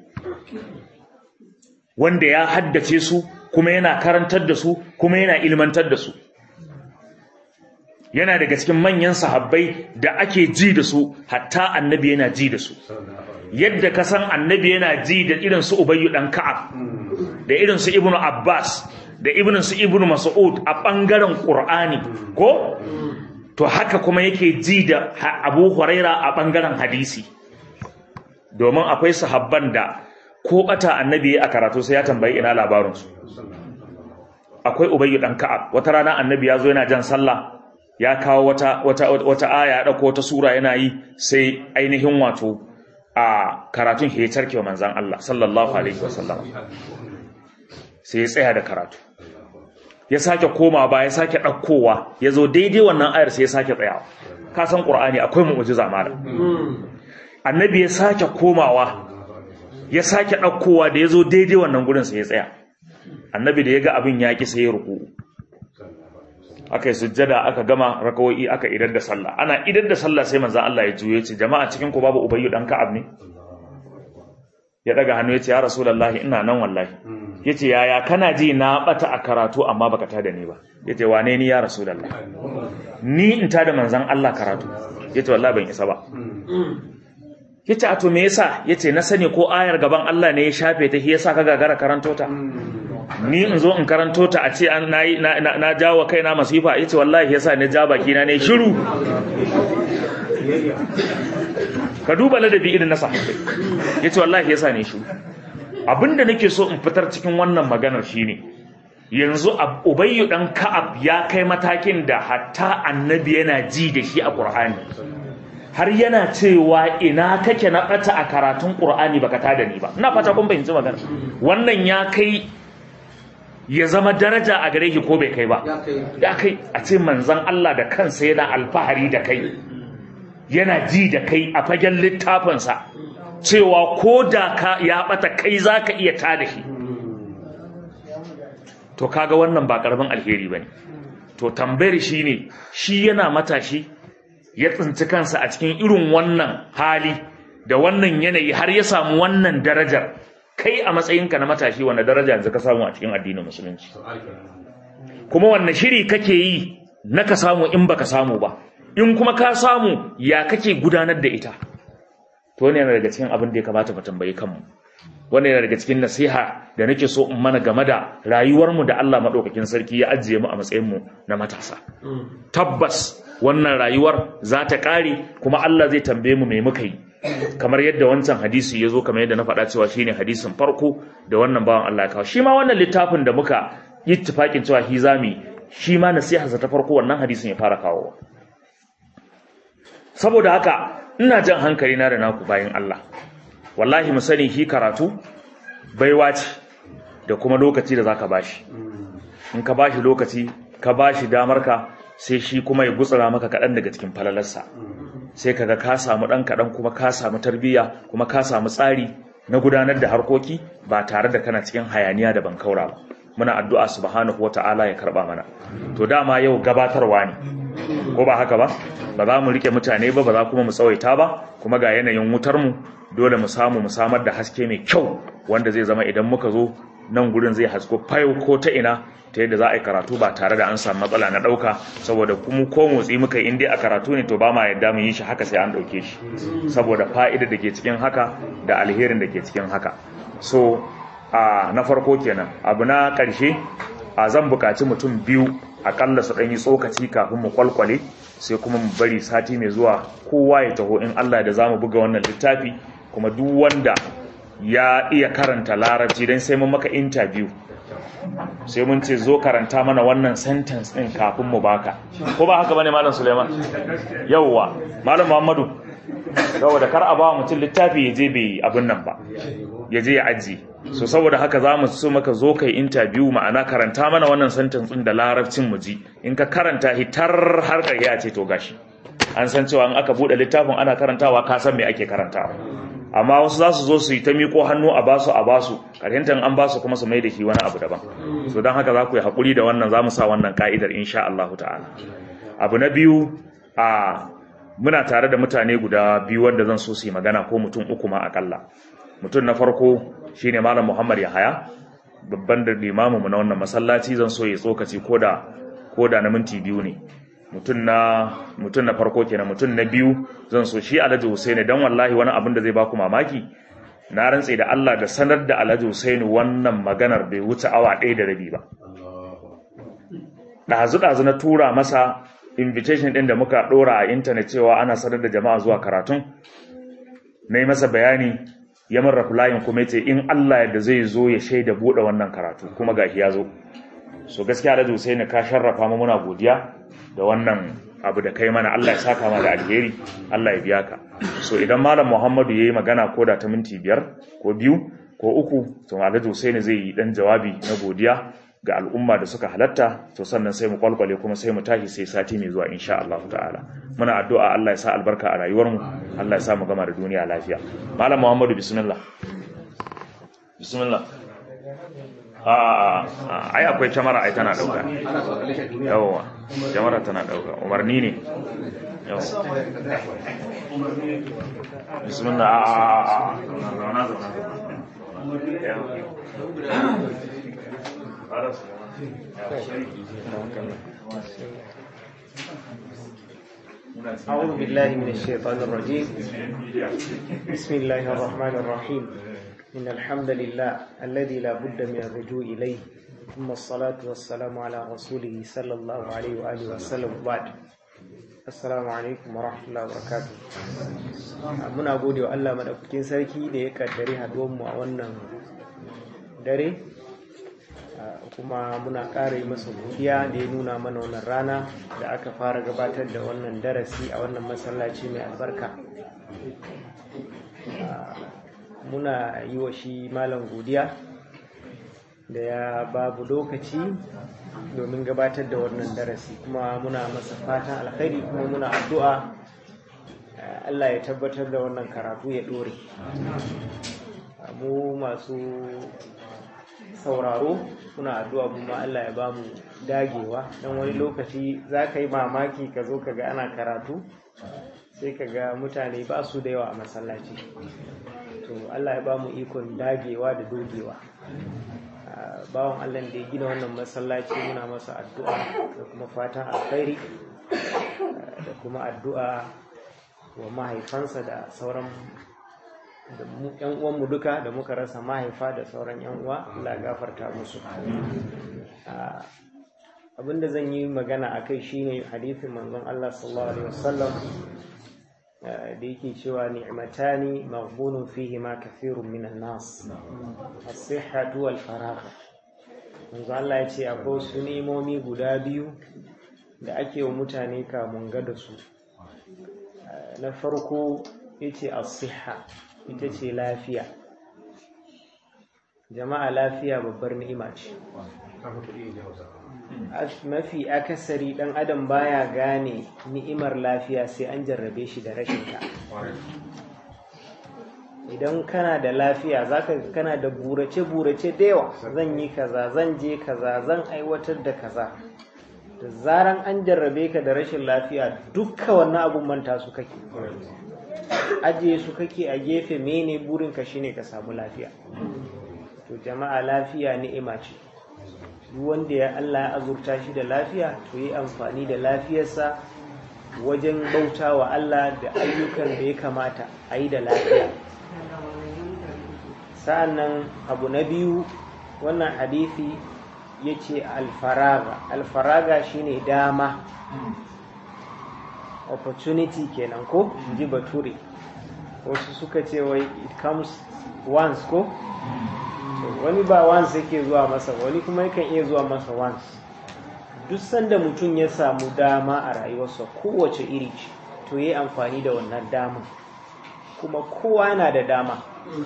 wanda ya haddace su kuma yana karantar da su kuma yana ilmantar da su yana daga cikin manyan sahabbai da ake ji da su hatta annabi yana ji da su yadda ka san annabi yana ji da irin su ubayyu dan ka'ab da irin su ibnu abbas da irin su ibnu mas'ud a bangaren qur'ani ko to haka kuma yake ji da abu huraira a bangaren hadisi domin akwai sahabban da ko bata annabi a karatu sai ya tambayi ina labarinsu akwai ubayyu dan ka'ab wata rana annabi ya zo yana jan sallah ya kawo wata wata wata aya ya dauko wata sura yana yi sai ainihin wato a karatun ya tarke wa manzon Allah sallallahu alaihi wasallam sai ya tsaya da karatu ya sake koma ba ya sake ɗaukowa ya zo daidai wannan ayar sai ya sake tsayawa ka san ƙur'ani akwai mu'ujiza malam annabi ya sake komawa ya sake ɗaukowa da ya zo daidai wannan gurin sai ya tsaya annabi da ya ga abin yaƙi sai ya ruku aka yi sujjada aka gama rakawoyi aka idar da sallah ana idar da sallah sai manzan Allah ya juye ce jama'a cikin ku babu ubayyu dan ka'ab ne ya daga hannu ya ce ya rasulullahi ina nan wallahi ya ce yaya kana ji na bata a karatu amma baka tada ni ba ya ce wane ni ya rasulullahi ni in tada manzan Allah karatu ya ce wallahi ban isa ba ya ce a to me yasa ya ce na sani ko ayar gaban Allah ne ya shafe ta shi yasa ka gagara karanto ta ni in zo in karanto ta a ce an na, na, na jawo kaina masifa ya ce wallahi yasa ne ja baki na ne shiru ka duba ladabi irin na sahabbai ya ce wallahi yasa ne shiru abinda nake so in fitar cikin wannan maganar shine yanzu ubayyu dan ka'ab ya kai matakin da hatta annabi yana ji da shi a qur'ani har yana cewa ina kake na bata a karatun qur'ani baka tada ni ba ina fata kun fahimci magana wannan ya kai ya zama daraja a gare shi ko bai kai ba ya kai a ce manzon Allah da kansa yana alfahari da kai yana ji da kai a fagen littafinsa cewa ko da ka ya bata kai za ka iya tada shi to kaga wannan ba karamin alheri ba ne to tambayar shi ne shi yana matashi ya tsinci kansa a cikin irin wannan hali da wannan yanayi har ya samu wannan darajar kai a matsayinka na matashi wanda daraja yanzu ka samu a cikin addinin musulunci kuma wanne shiri kake yi na ka samu in baka samu ba in kuma ka samu ya kake gudanar da ita to wannan yana daga cikin abin da ya kamata mu tambayi kanmu wannan yana daga cikin nasiha da nake so in mana game da rayuwarmu da Allah madaukakin sarki ya ajiye mu a matsayin mu na matasa tabbas wannan rayuwar za ta kare kuma Allah zai tambaye mu me muka yi kamar yadda wancan hadisi ya zo kamar yadda na faɗa cewa shine hadisin farko da wannan bawan Allah ya kawo shi ma wannan littafin da muka yi ittifakin cewa hizami shi ma nasiharsa ta farko wannan hadisin ya fara kawowa saboda haka ina jan hankali na da naku bayan Allah wallahi mu sani shi karatu baiwa ce da kuma lokaci da zaka bashi in ka bashi lokaci ka bashi damar ka sai shi kuma ya gutsura maka kaɗan daga cikin falalarsa sai kaga ka samu ɗan kaɗan kuma ka samu tarbiyya kuma ka samu tsari na gudanar da harkoki ba tare da kana cikin hayaniya da bankaura ba muna addu'a subhanahu wata'ala ya karba mana to dama yau gabatarwa ne ko ba haka ba ba za mu rike mutane ba ba za kuma mu tsawaita ba kuma ga yanayin wutar mu dole mu samu mu samar da haske mai kyau wanda zai zama idan muka zo nan gurin zai hasko fayo ko ta ina ta yadda za a yi karatu ba tare da an samu matsala na ɗauka saboda kuma ko motsi muka in dai a karatu ne to ba ma yadda mu yi shi haka sai an ɗauke shi saboda fa'ida da ke cikin haka da alherin da ke cikin haka so a na farko kenan abu na ƙarshe a zan buƙaci mutum biyu aƙalla su ɗan yi tsokaci kafin mu kwalkwale sai kuma mu bari sati mai zuwa kowa ya taho in Allah da za mu buga wannan littafi kuma duk wanda ya iya karanta larabci don sai mun maka interview sai mun ce zo karanta mana wannan sentence ɗin kafin mu baka ko ba haka bane malam Suleiman yawwa malam Muhammadu saboda kar a ba mutum littafi ya je bai abin nan ba ya je ya aji so saboda haka za mu so maka zo kai interview ma'ana karanta mana wannan sentence ɗin da larabcin mu ji in ka karanta hitar har ya ce to gashi an san cewa in aka bude littafin ana karantawa ka san me ake karantawa amma wasu za su zo su yi ta miko hannu a basu a basu karyantar an basu kuma su mai da shi wani abu daban so don haka za ku yi haƙuri da wannan za mu sa wannan ka'idar insha Allah ta'ala abu na biyu a muna tare da mutane guda biyu wanda zan so su yi magana ko mutum uku ma akalla mutum na farko shine malam Muhammad Yahaya babban da limamu mu na wannan masallaci zan so ya tsokaci koda koda na minti biyu ne mutum na mutum na farko kenan mutum na biyu zan so shi Alhaji Husaini dan wallahi wani abin da zai baku mamaki na rantse da Allah da sanar da Alhaji Husaini wannan maganar bai wuce awa ɗaya da rabi ba ɗazu ɗazu na tura masa invitation ɗin da muka ɗora a intanet cewa ana sanar da jama'a zuwa karatun na yi masa bayani ya min replying kuma ce in Allah yadda zai zo ya shaida buɗe wannan karatu kuma gashi ya zo so gaskiya Alhaji Husaini ka sharrafa mu muna godiya da wannan abu da kai mana Allah ya saka ma da alheri Allah ya biya ka so idan malam Muhammadu yayi magana ko da ta minti biyar ko biyu ko uku to Alhaji Husaini zai yi dan jawabi na godiya ga al'umma da suka halatta to sannan sai mu kwalkwale kuma sai mu tashi sai sati mai zuwa insha Allah ta'ala muna addu'a Allah ya sa albarka a rayuwar mu Allah ya sa mu gama da duniya lafiya malam Muhammadu bismillah bismillah a a ai akwai kyamara ai tana dauka ana so a kalle shi a duniya yawa kyamara tana dauka umarni ne yawa bismillah a a a a zauna zauna أعوذ بالله من الشيطان الرجيم بسم الله الرحمن الرحيم إن الحمد لله الذي لا بد من الرجوع إليه ثم الصلاة والسلام على رسوله صلى الله عليه وآله وسلم بعد Assalamu alaikum wa rahmatullahi wa barakatuh. Muna gode wa Allah madaukakin sarki da ya kaddare mu a wannan dare kuma muna ƙara yi masa godiya da ya nuna mana wannan rana da aka fara gabatar da wannan darasi a wannan masallaci mai albarka. Muna yi wa shi malam godiya da ya babu lokaci domin gabatar da wannan darasi kuma muna masa fatan alkhairi kuma muna addu'a Allah ya tabbatar da wannan karatu ya dore mu masu sauraro muna addu'a kuma Allah ya bamu dagewa don wani lokaci za ka yi mamaki ka zo ka ga ana karatu sai ka ga mutane ba su da yawa a masallaci to Allah ya bamu ikon dagewa da dogewa bawan Allah da ya gina wannan masallaci muna masa addu'a da kuma fatan alkhairi da kuma addu'a wa mahaifansa da sauran da yan uwanmu duka da muka rasa mahaifa da sauran yan uwa Allah gafarta musu abinda zan yi magana a kai shine hadithin manzon Allah sallallahu alaihi wasallam da yake cewa ni'matani maghbunun fihi ma kathirun minan nas as-sihhatu wal faragh manzo Allah ya ce akwai wasu ni'imomi guda biyu da ake wa mutane kamun ga da su na farko yace as-sihha ita ce lafiya jama'a lafiya babbar ni'ima ce mafi akasari dan adam baya gane ni'imar lafiya sai an jarrabe shi da rashin ta idan kana da lafiya zaka kana da burace burace da yawa zan yi kaza zan je kaza zan aiwatar da kaza da zaran an jarrabe ka da rashin lafiya dukka wannan abun manta su kake ajiye su kake a gefe mene burinka shine ka samu lafiya to jama'a lafiya ni'ima ce duk wanda ya Allah ya azurta shi da lafiya to yi amfani da lafiyarsa wajen bauta wa Allah da ayyukan da ya kamata a yi da lafiya sa'annan abu na biyu wannan hadithi ya ce alfaraga alfaraga shine dama opportunity kenan ko ji bature wasu suka ce wai it comes once ko wani ba once yake zuwa masa wani kuma yakan iya zuwa masa once duk sanda mutum ya samu dama a rayuwarsa kowace iri ce to yi amfani da wannan dama kuma kowa yana da dama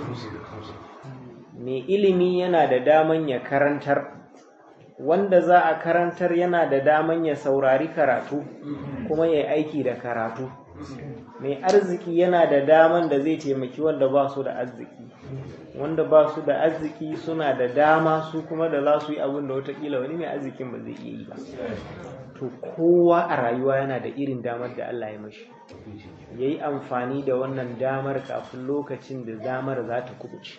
mai ilimi yana da daman ya karantar wanda za a karantar yana da daman ya saurari karatu kuma ya aiki da karatu mai arziki yana da daman da zai taimaki wanda ba su da arziki wanda ba su da arziki suna da dama su kuma da za su yi abin da watakila wani mai arzikin ba zai iya yi ba to kowa a rayuwa yana da irin damar da Allah ya mashi ya yi amfani da wannan damar kafin lokacin da damar za ta kubuce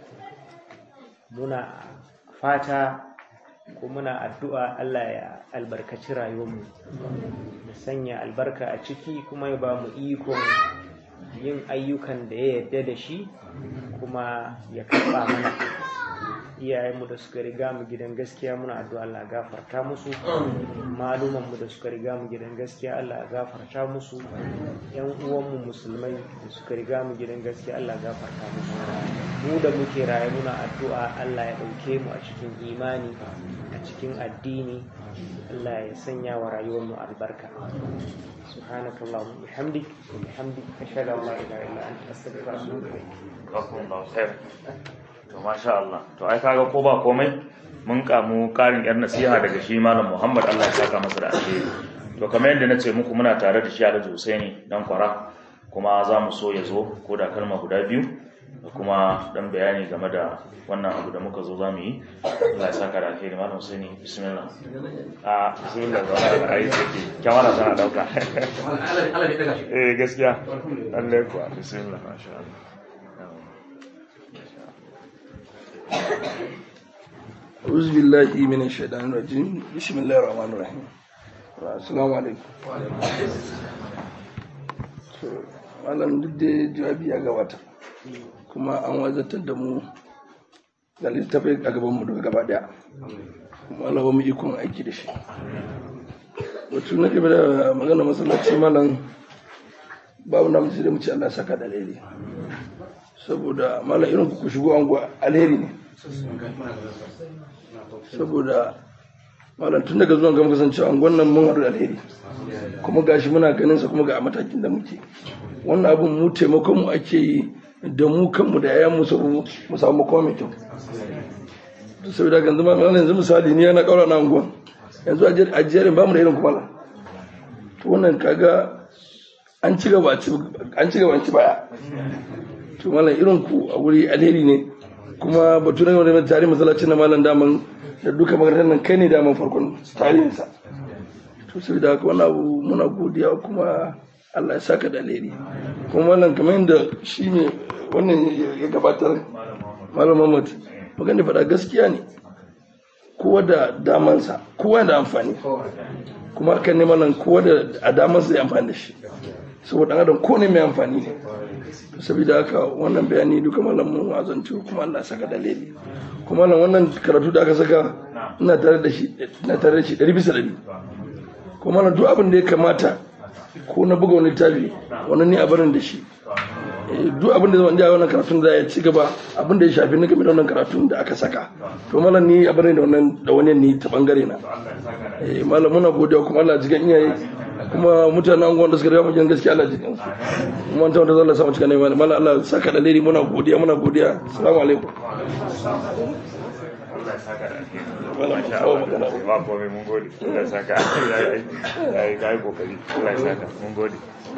muna fata ko muna addu'a Allah ya albarkaci rayuwarmu da sanya albarka a ciki kuma ya ba mu ikon yin ayyukan da ya yarda da shi kuma ya karɓa mana iyayenmu da suka riga mu gidan gaskiya muna addu'a Allah gafarta musu malumanmu da suka riga mu gidan gaskiya Allah gafarta musu yan uwanmu musulmai da suka riga mu gidan gaskiya Allah gafarta musu mu da muke raye muna addu'a Allah ya ɗauke mu a cikin imani a cikin addini Allah ya sanya wa rayuwar mu albarka subhanakallahumma bihamdik wa bihamdik ashhadu an la ilaha illa anta astaghfiruka wa atubu ilayk Jazakumullahu khair. To masha Allah. To ai kaga ko ba komai mun kamu karin yar nasiha daga shi Malam Muhammad Allah ya saka masa da alheri. To kamar yadda nace muku muna tare da shi Alhaji Husaini dan kwara kuma za mu so ya zo ko da kalma guda biyu da kuma dan bayani game da wannan abu da muka zo za mu yi Allah ya saka da alheri Malam Husaini bismillah. A bismillah za a ai take kyamara tana dauka. Allah ne daga shi. Eh gaskiya. Allah kuwa bismillah masha Allah. أعوذ بالله من الشيطان الرجيم بسم الله الرحمن الرحيم السلام عليكم malam duk da jawabi ya gabata kuma an wazatar da mu da littafai a gaban mu daga gaba daya kuma Allah ba mu ikon aiki da shi wato na game da magana masallaci malam babu na mutu da mu ci Allah saka da alheri saboda malam irin ku shigo anguwa alheri ne saboda malam tun daga zuwan gama kasance an gwannan mun haɗu da alheri kuma gashi muna ganin sa kuma ga matakin da muke wannan abin mu taimakon mu ake yi da mu kanmu da yayan mu sabu mu samu makoma mai kyau saboda ga zama malam yanzu misali ni yana kaura na anguwan yanzu a jerin bamu da irin kuma la to wannan kaga an ci gaba an ci gaba an ci baya to malam irin ku a wuri alheri ne kuma batu na wani tarihin masallacin na malam daman da duka makarantar nan kai ne daman farkon tarihinsa to sai da haka wani abu muna godiya kuma Allah ya saka da alheri kuma malam kamar yadda shi ne wannan ya gabatar malam Muhammad magana faɗa gaskiya ne kowa da damansa kowa da amfani kuma hakan ne malam kowa da a damansa ya amfani da shi saboda adam ko ne mai amfani ne saboda haka wannan bayani duka malamin azantu kuma Allah saka dalili kuma nan wannan karatu da aka saka ina tare da shi ina tare da shi ɗari bisa ɗari kuma nan duk abin da ya kamata ko na buga wani tabi wannan ne a barin da shi duk abin da zama ja wannan karatun da ya ci gaba abin da ya shafi na game da wannan karatun da aka saka to malam ni a barin da wannan da wani ni ta bangare na malam muna godiya kuma Allah jigan iyaye kuma mutanen anguwan da suka riga mu gaskiya Allah jikin su kuma an tabbata Allah samu cikin ne mallam Allah saka da liri muna godiya muna godiya assalamu alaikum Allah ya saka da alheri. Masha Allah. Ba komai mun gode. Allah ya saka. Yayi yayi kokari. Allah ya saka. Mun gode.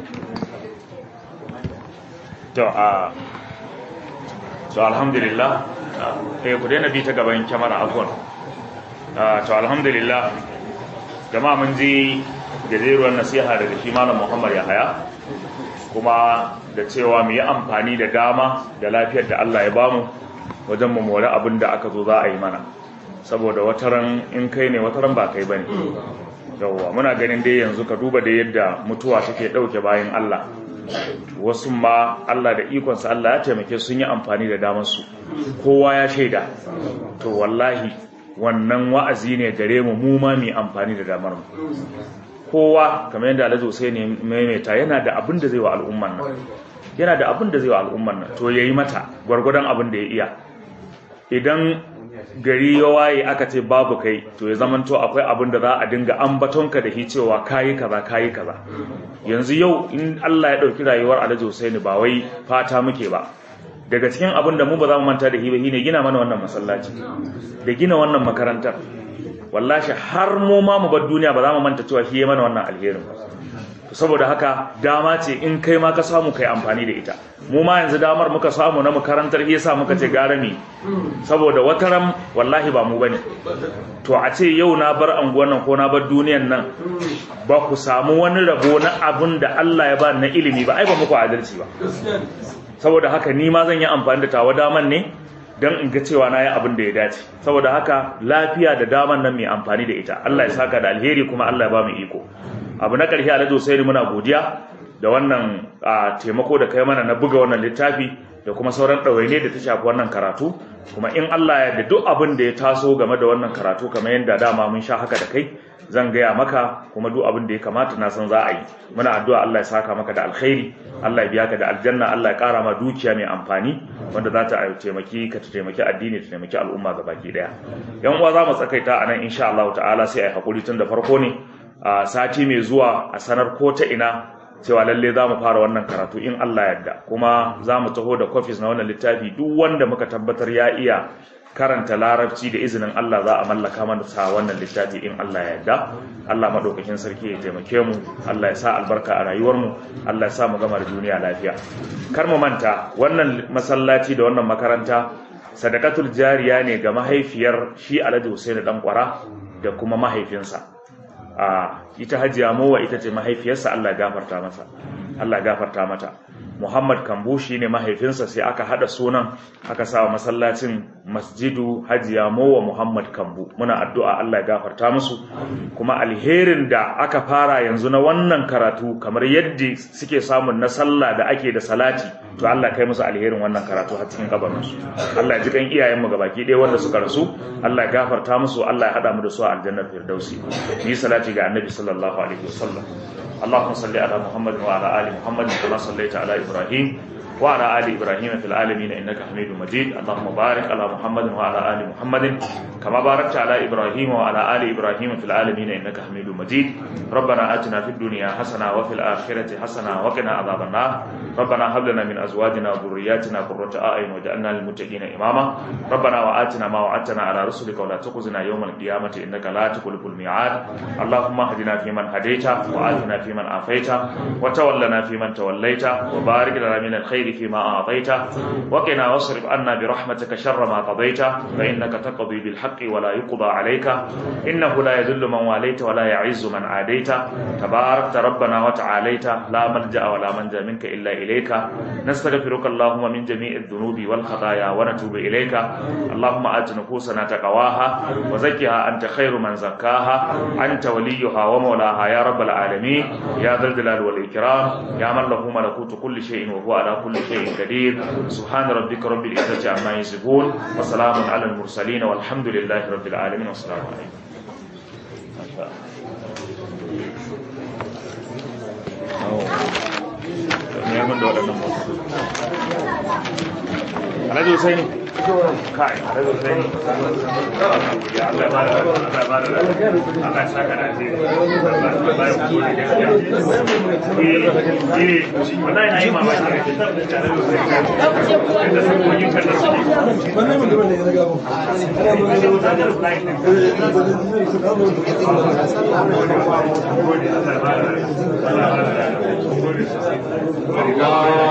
To a to alhamdulillah eh ku daina bi ta gaban kyamara afwan. To alhamdulillah jama'a mun ji gajeruwar nasiha daga shi malam Muhammad Yahaya kuma da cewa mu yi amfani da dama da lafiyar da Allah ya bamu wajen mu more abin da aka zo za a yi mana saboda wataran in kai ne wataran ba kai bane yawwa muna ganin dai yanzu ka duba da yadda mutuwa take dauke bayan Allah wasu ma Allah da ikonsa Allah ya taimake sun yi amfani da damar su kowa ya shaida to wallahi wannan wa'azi ne gare mu mu ma mu amfani da damar mu kowa kamar yadda Alhaji Hussein maimaita yana da abin da zai wa al'umman nan yana da abin da zai wa al'umman nan to yayi mata gwargwadon abin da ya iya idan gari ya waye aka ce babu kai to ya zamanto akwai abin da za a dinga ambatonka da shi cewa kayi kaza kayi kaza yanzu yau in Allah ya dauki rayuwar Alhaji Hussein ba wai fata muke ba daga cikin abin da mu ba za mu manta da shi ba shine gina mana wannan masallaci da gina wannan makarantar wallahi har mu ma mu bar duniya ba za mu manta cewa shi ya mana wannan alherin ba saboda haka dama ce in kai ma ka samu kai amfani da ita mu ma yanzu damar muka samu na makarantar yasa muka ce gara mi saboda wataran wallahi ba mu bane to a ce yau na bar anguwan nan ko na bar duniyan nan ba ku samu wani rabo na abin da Allah ya ba na ilimi ba ai ba muku adalci ba saboda haka ni ma zan yi amfani da tawa daman ne don in ga cewa na yi abin da ya dace saboda haka lafiya da daman nan mai amfani da ita Allah ya saka da alheri kuma Allah ya ba mu iko abu na ƙarshe alhaji sai muna godiya da wannan taimako da kai mana na buga wannan littafi da kuma sauran ɗawaine da ta shafi wannan karatu kuma in Allah ya da duk abin da ya taso game da wannan karatu kamar yadda dama mun sha haka da kai zan gaya maka kuma duk abin da ya kamata na san za a yi muna addu'a Allah ya saka maka da alkhairi Allah ya biya ka da aljanna Allah ya kara ma dukiya mai amfani wanda za ta taimaki ka ta taimaki addini ta taimaki al'umma baki daya yan uwa za mu tsakaita a nan insha Allah ta'ala sai a yi hakuri tun da farko ne a sati mai zuwa a sanar ko ta ina cewa lalle za mu fara wannan karatu in Allah yadda kuma za mu taho da kofis na wannan littafi duk wanda muka tabbatar ya iya karanta larabci da izinin Allah za a mallaka mana sa wannan littafi in Allah ya yarda Allah madaukakin sarki ya taimake mu Allah ya sa albarka a rayuwar mu Allah ya sa mu gama da duniya lafiya kar mu manta wannan masallaci da wannan makaranta sadakatul jariya ne ga mahaifiyar shi Alhaji Hussein dan kwara da kuma mahaifinsa a ita hajiya mowa ita ce mahaifiyarsa Allah ya gafarta masa Allah ya gafarta mata Muhammad Kambu shi ne mahaifinsa sai aka hada sunan aka sa masallacin Masjidu Hajiya Mowa Muhammad Kambu muna addu'a Allah ya gafarta musu kuma alherin da aka fara yanzu na wannan karatu kamar yadda suke samun na sallah da ake da salati to Allah kai musu alherin wannan karatu har cikin kabarinsu Allah ya ji kan iyayenmu gabaki ɗaya wanda suka rasu Allah ya gafarta musu Allah ya hada mu da su a aljannar firdausi ni salati ga annabi sallallahu alaihi wasallam اللهم صل على محمد وعلى ال محمد كما صليت على ابراهيم وعلى ال ابراهيم في العالمين انك حميد مجيد اللهم بارك على محمد وعلى ال محمد كما باركت على ابراهيم وعلى ال ابراهيم في العالمين انك حميد مجيد ربنا اتنا في الدنيا حسنه وفي الاخره حسنه وقنا عذاب النار ربنا هب لنا من ازواجنا وذرياتنا قرة اعين واجعلنا للمتقين اماما ربنا واتنا ما وعدتنا على رسلك ولا تخزنا يوم القيامه انك لا تخلف الميعاد اللهم اهدنا فيمن هديت وآتنا فيمن عافيت وتولنا فيمن توليت وبارك لنا من الخير فيما أعطيت وقنا واصرف عنا برحمتك شر ما قضيت فإنك تقضي بالحق ولا يقضى عليك إنه لا يذل من واليت ولا يعز من عاديت تباركت ربنا وتعاليت لا ملجأ ولا منجا منك إلا إليك نستغفرك اللهم من جميع الذنوب والخطايا ونتوب إليك اللهم آت نفوسنا تقواها وزكها أنت خير من زكاها أنت وليها ومولاها يا رب العالمين يا ذا الجلال والإكرام يا من له ملكوت كل شيء وهو على كل شيء قدير سبحان ربك رب العزة عما يصفون وسلام على المرسلين والحمد لله رب العالمين والسلام عليكم Alhaji Husaini kai Alhaji Husaini ya Allah ba da Allah ba da Allah ya saka da shi Allah ya ba da gaskiya eh eh wallahi na yi mamaki da Alhaji Husaini da sakoyin kan da suke wannan mutumin da ya riga mu Gode, Allah ya ba da Allah ya ba da